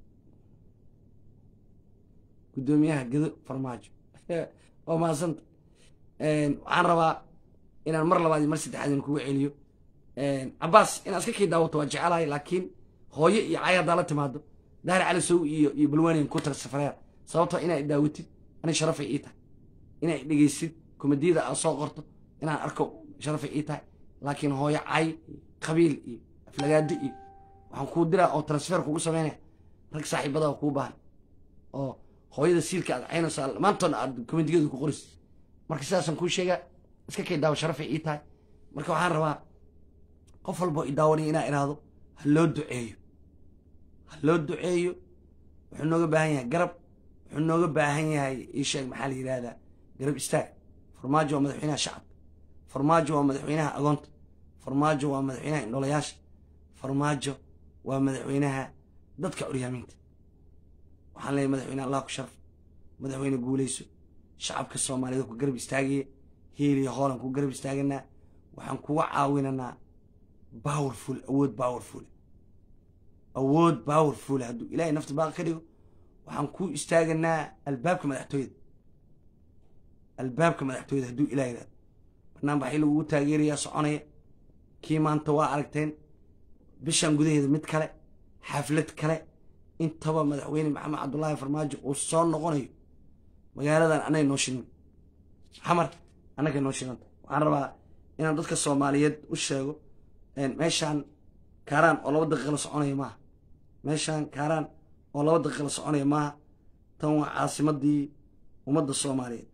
guddoomiyaha gedo farmaajo waa mahadsanta waxaan rabaa inaan mar labaad iyo mar saddexaad in kugu celiyo cabaas inaad iska kii daawato waa jecelahay laakiin hooyo iyo cay haddaa la timaado daahir cali sow iyo iyo balwaniyan ku tag safareer sababtoo inaa daawatid ani sharafay ii tahay inaa dhegeysid komadiyada aad soo qorto inaan arko sharafay ii tahay laakiin hooyo cay qabiil iyo aflagaado iyo waxaan kuu diraa oo transfer kugu samaynaya rag saaxiibada kuu baahan oo hooyada siilka aad caynaysaa maantoona aad komadiyadu ku qoris marka sidaasaan kuu sheegaa iska kay daawo sharafay ii tahay marka waxaan rabaa qof walboo i daawanaya inaa idhaahdo ha loo duceeyo ha loo duceeyo wuxuu nooga baahan yahay garab wuxuu nooga baahan yahay ii sheeg maxaa la yidhahdaa garab istaag farmaajo waa madaxweynaha shacabka farmaajo waa madaxweynaha agoonta farmaajo waa madaxweynaha indholayaasha farmaajo waa madaxweynaha dadka curyaamiinta waxaan leeyahay madaxweyne allah ku sharaf madaxweyne guulayso shacabka soomaaliyeed ku garab istaagaya hiiliyo hoolan ku garab istaaganaa waxaan kuga caawinanaa powerful awood powerful awood powerful hadduu ilaahay nafta baaqi ka dhigo waxaan ku istaaganaa albaabka madaxtooyada albaabka madaxtooyada hadduu ilaah yidhahdo bannaan baxii lagugu taageerayaa soconaya kii maanta waa aragteen bishan gudaheeda mid kale xaflad kale intaba madaxweyne maxamed cabdullaahi farmaajo uu soo noqonayo magaaladan anay noo shinin xamar annagay noo shinanta waxaan rabaa inaan dadka soomaaliyeed u sheego meeshaan kaaraan oo laba daqiiqa la soconaya maaha meeshaan kaaraan oo laba daqiiqa la soconaya maaha tan waa caasimadii ummadda soomaaliyeed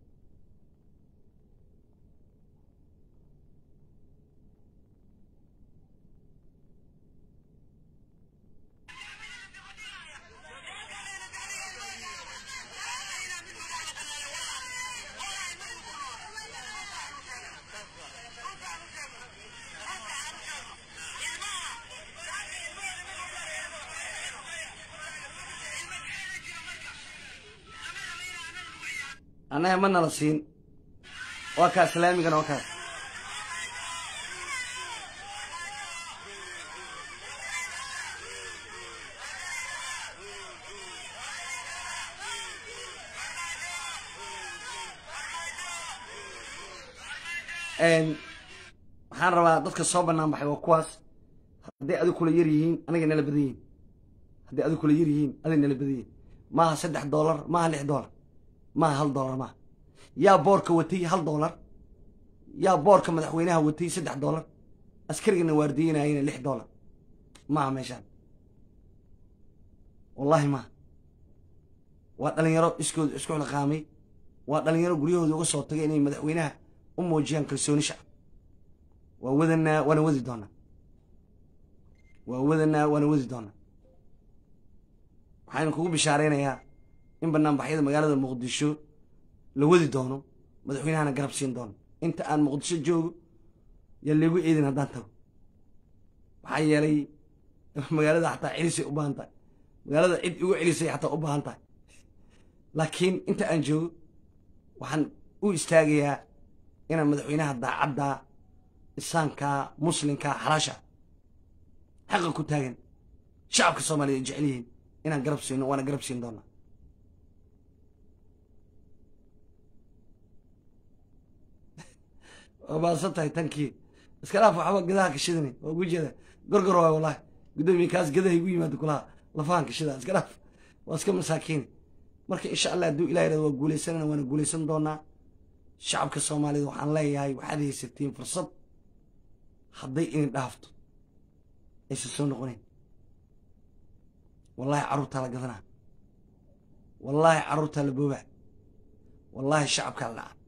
annaga ma nala siin waa kaa islaamigana waa kaas waxaan rabaa dadka soo bannaan baxay waa kuwaas hadday adig kula yar yihiin aniga nala badan yihin hadday adig kula yar yihiin adig nala badan yihin maaha saddex doolar maaha lix doolar maaha hal doolar maaha yaa boorka watay hal doolar yaa boorka madaxweynaha watay saddex doolar askarigana waardiyenayana lix doolar maaha meeshaan wallaahi maaha waa dhalinyaro iskooda isku xilqaamay waa dhalinyaro guryahooda uga soo tagay inay madaxweynaha u muujiyaan kalsooni shacab waa wadanaa waana wadi doonaa waa wadanaa waana wadi doonaa waxaynu kugu bishaaraynayaa in banaanbaxyada magaalada muqdisho la wadi doono madaxweynahana garab siin doono inta aan muqdisho joogo yaa laygu eedin haddaan tago maxaa yeelay magaalada xataa celisay u baahan tahay magaalada cid igu celisay xataa u baahan tahay laakiin inta aan joogo waxaan u istaagayaa inaan madaxweynaha daacadda isaanka muslimka xalaasha xaqa ku taagan shacabka soomaaliya ay jecel yihiin inaan garab siino waana garab siin doonaa waa maasan tahay tankii iska dhaaf waxba gadaha kashidani waa ugu jeeda gorgor waay wallahi guddoomiye kaas gadaha igu yimaado kulaha lafahan kashida iska dhaaf waa iska masaakiini marka insha allah hadduu ilah yirahdo waa guuleysanana waana guuleysan doonaa shacabka soomaaliyed waxaan leeyahay waxaad haysatiin fursad hadday idin dhaafto aysan soo noqonayn wallaahi carruurtaa la gadanaa wallaahi carruurtaa la boobaa wallaahi shacabkaa la dhaca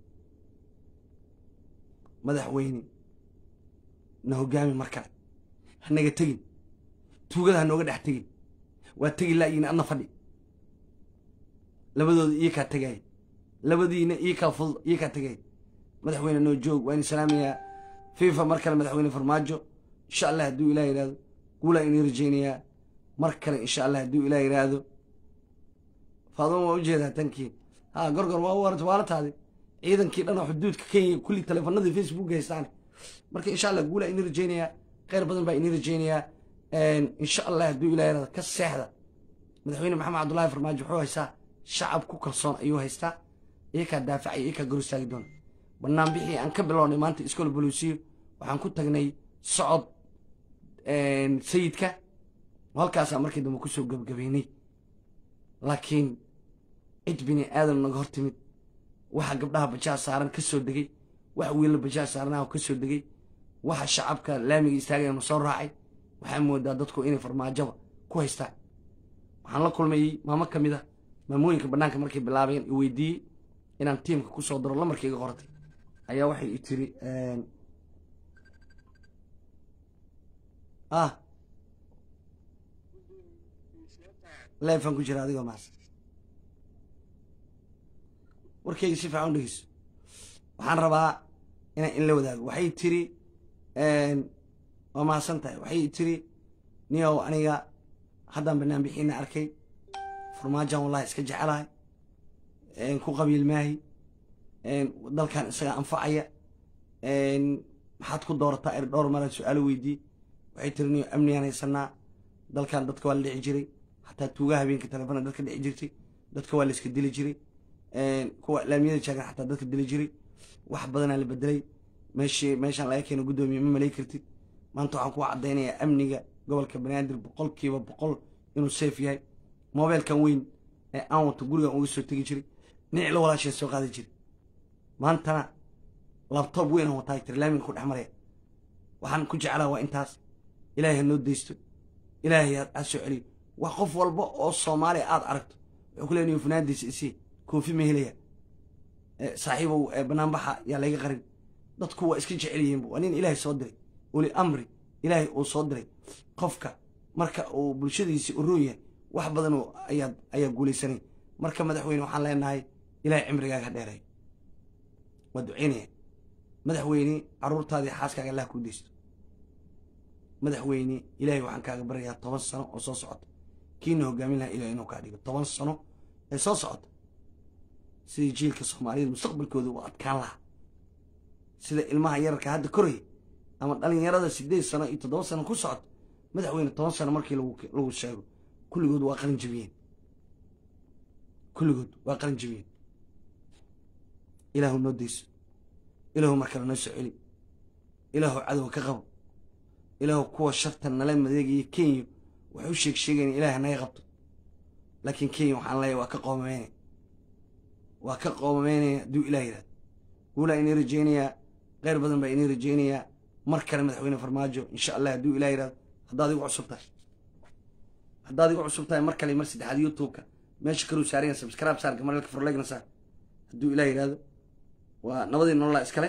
madaxweyne na hoggaami mar kale hanaga tegin tuugada ha nooga dhex tegin waa tegi laayiin adna fadhi labadooda iyo kaa tegaya labadiina iyo kaa fudud iyo kaa tegaya madaxweyne noo joog waa in salaamayaa fifa mar kale madaxweyne farmaajo insha allah hadduu ilah yidhahdo guulaa inii rajaynayaa mar kale insha allah hadduu ilah yidhaahdo faaduma waa ujeedaa tankii ha gorgor waa warata waa la taadi ciidankii dhan oo xuduudka kenya kulli taleefanadii facebook haystaan marka insha allah guulaa inii rajaynayaa kheyr badan baa inii rajaynayaa insha allah hadduu ilah yidhahdo ka seexda madaxweyne maxamed cabdullaahi farmaajo wuxuu haystaa shacab ku kalsoon ayuu haystaa iyakaa daafacaya iyakaa gor istaagi doona bannaan bixii aan ka bilownay maanta iskool boluusiyo waxaan ku tagnay socod sayidka halkaasaa markii dambe kusoo gebgabaynay laakiin cid bini aadan naga hor timid waxa gabdhaha bajaa saaran ka soo degay waxa wiilal bajaa saaranaha ka soo degay waxa shacabka laamiga istaagayanu soo raacay waxaa moodaa dadku inay farmaajaba ku haystaan waxaan la kulmayey maamo ka mid a maamooyinka bannaanka markay bilaabeen i weydiiyey inaan tiimka kusoo daro lamarkii iga qoratay ayaa waxay i tiri ah leefan ku jira adigoo maas warkayga si fiican u dhegeyso waxaan rabaa inaan in la wadaago waxay tiri waa mahadsan tahay waxay tiri niyow aniga haddaan bannaan bixiina arkay farmaajan wallahi iska jecelahay ku qabiil maahi dalkan isaga anfacaya maxaad ku doorataa er dhowr mara su-aalo weydiiyey waxay tiri niyo amnigaan haysanaa dalkan dadka waa la dhici jiray xataa tuugaha habeenka telefoona dadka dhici jirtay dadka waa la iska dili jiray kuwa laamiyada jaagan xataa dadka dili jiray wax badanaa la bedelay meeshii meeshaan laga keeno guddoomiye ma malay kartid maanta waxaan kuwa caddaynayaa amniga gobolka banaadir boqolkiiba boqol inuu safe yahay mobeelkan weyn ee aan wato gurigan uga soo tegi jiray dhinac la walaasheen soo qaadi jiray maantana labtoob weyn aan wataa tiri laaminga ku dhex maraya waxaan ku jeclaa waa intaas ilaahay ha noo deysto ilaahay ha soo celiyo wax qof walba oo soomaaliya aada aragto wuxuu ku leeyahay funaandiisa isii koofi ma helaya saaxiibow banaanbaxa yaa layga qarin dadku waa iska jecel yihiinba waa nin ilaahay soo diray uli amri ilaahay uu soo diray qofka marka uu bulshadiisi uroon yahay wax badan ayaa ayaa guulaysanay marka madaxweyne waxaan leenahay ilaahay cimrigaaga dheeray waa ducaynaya madaxweyne carruurtaadii xaaskaaga allah kuu deysto madaxweyne ilaahay waxaan kaaga baryayaa toban sano oo soo socota kiina hogaamin lahaa ilahay inuu kaa dhigo toban sano ee soo socota sidii jiilka soomaaliyada mustaqbalkooda u adkaan lahaa sida ilmaha yararka hadda koraya ama dhalinyarada sideed sano iyo toddoba sano ku socoto madaxweyne toban sano markii lagu sheego kulligood waa qalin jabiyeen kulligood waa qalin jabiyeen ilaahu noo deyso ilaahu mar kale noo soo celi ilaahu cadowa ka qabo ilaahu kuwa sharta nala madeegaya kenya waxay u sheeg sheegayn ilaahay naga qabto laakiin kenya waxaan leeyahay waa ka qoomameyne waa ka qoomameynaya hadduu ilaah yidhahdo guulaa inii rajaynayaa kheyr badan baa inii rajaynayaa mar kale madaxweyne farmaajo insha allah hadduu ilah yidhahdo haddaad igu cusub tahay haddaad igu cusub tahay mar kale mar saddexaad youtube-ka meesha kaluu saaraya subscribe saar gamaralka forlegna saar hadduu ilah yidhahdo waa nabadii nololaa iskale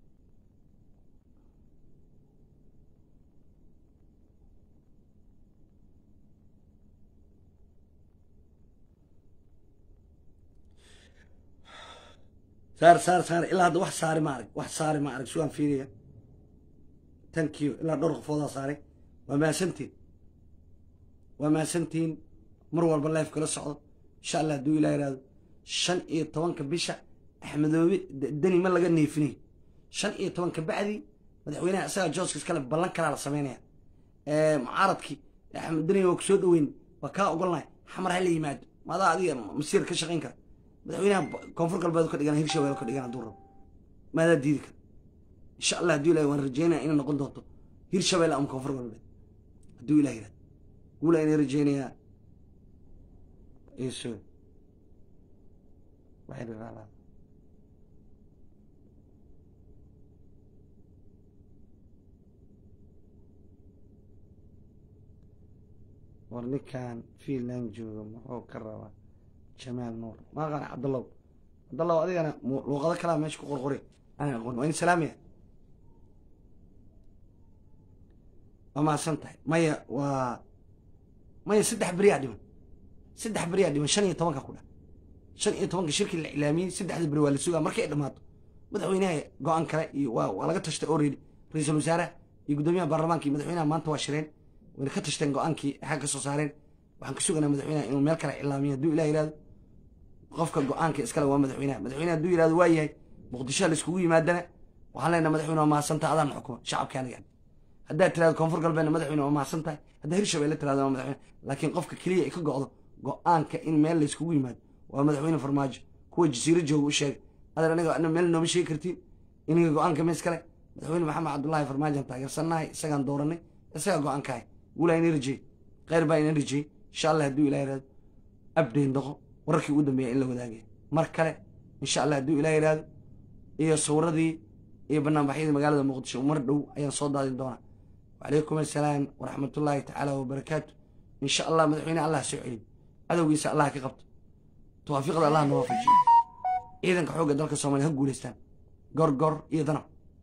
saar saar saar ilaa hadda wax saari ma arag wax saari ma arag sugaan fiiriya thank you ilaa dhowr qofoodaa saaray waa mahadsantiin waa mahadsantiin mar walba life kala socdo insha allah hadduu ilah yihahdo shan iyo tobanka bisha axmedoobe deni ma laga neefinay shan iyo tobanka bacdii madaxweynaha isagaa jooska iskale ballan kalaa la sameynaya mucaaradkii axmed deni waa ku soo dhoweyn waa kaa ogolnahay xamar ha la yimaado maadaa adiga masiir ka shaqayn kara madaxweynaha koonfur galbeed ka dhigana hirshabelle ka dhigana hadduu rabo maadaa diidi kara insha allah hadduu ilahay waan rajeynaya inay noqon doonto hirshabelle ama koonfur galbeed hadduu ilah yihahdo guula inay rajeynayaa iso war ninkan fiinland jooga muxuu ka rabaa jamaal nuur maaqan cabdallow cabdallow adigana luuqado kalaa meesha ku qorqori aan aqoon waa in salaamaya waa mahadsan tahay maya waa maya saddex beriyaa dhiman saddex beriyaa dhiman shan iyo tobanka ku dha shan iyo tobanka shirkii la iclaamiyey saddexda beri waa la sugaa markay dhammaato madaxweynaha go-aan kale iyo waa waa laga tashtay already ra-iisul wasaaraha iyo guddoomiyaha baarlamaanka iyo madaxweynaha maanta waa shireen wayna ka tashteen go-aankii xag ka soo saareen waxaan ka suganaa madaxweynaha inuu meel kale iclaamiyo hadduu ilah yihahdo qofka go-aanka iskale waa madaxweynaha madaxweynaha hadduu yihahdo waa yahay muqdishoha laiskugu yimaadana waxaan leenaha madaxweyne waa mahadsantaha adaan xukuma shacabka aniga haddaad tirahdo koonfur galbeedna madaxweyne waa mahadsan tahay haddaa hirshabelle tirahdo waa madaxweyne laakiin qofka keliya ay ka go'do go-aanka in meel layskugu yimaado waa madaxweyne farmaajo kuwa jasiiro jooga u sheegay adeer aniga ana meel nooma sheegi kartiin iniga go-aanka ma iskale madaxweyne maxamed cabdullaahi farmaajo aan taageersannahay isagaan dooranay isagaa go-aankahay guulaa ina rajey kheyr baa ina rajey insha allah hadduu ilah yihahdo abdayn doqo wararkii ugu dambeeya in la wadaagaya mar kale insha allah hadduu ilah yihahdo iyo sawradii iyo banaanbaxyadii magaalada muqdisho mar dhow ayaan soo daadin doonaa wacalaykum assalaam waraxmatullaahi tacaala wabarakaatu insha allah madaxweyne allah soo celiyo cadowgiisa allah ka qabto tawaafiiqda allah na waafajiyo ciidanka xoogga dalka soomaliya ha guulaystaan gorgor iyo danab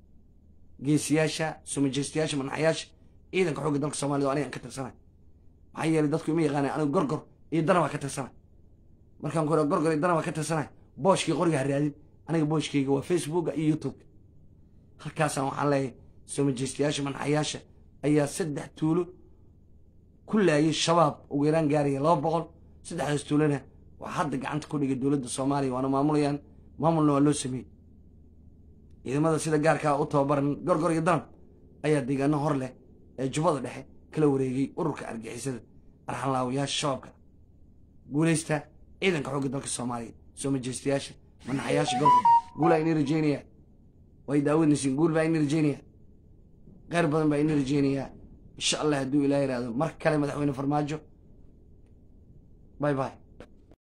geesiyaasha sumajeystayaasha manaxayaasha ciidanka xoogga dalka soomaliya aniga aan ka tirsanay maxaa yeelay dadku ima yaqaanay anigu gorgor iyo danabaa ka tirsanay markaan ku gorgor iyo danabaa ka tirsanay booshkii qoriga ha raadin aniga booshkayga waa facebooka iyo youtubeka halkaasaan waxaan leeyahay soomajeystayaasha manaxayaasha ayaa saddex tuulo ku laayay shabaab ugu yaraan gaaraya laba boqol saddexdaas tuulona waxaa hadda gacanta ku dhigay dowladda soomaaliya waana maamulayaan maamulna waa loo sameeyey ciidamada sida gaarkaa u tababaran gorgor iyo danab ayaa deegaano hor leh ee jubbada dhexe kala wareegay ururka argixisada arxanlaawayaasha shabaabka guulaysta ciidanka xoogga dalka soomaaliya soo majeystayaasha manaxayaasha gorgor guulaa inii rajeynaya way daawanaysiin guul baa inii rajeynaya kheyr badan baa inii rajeynayaa insha allah hadduu ilaah yihahdo mar kale madaxweyne farmaajo bay bay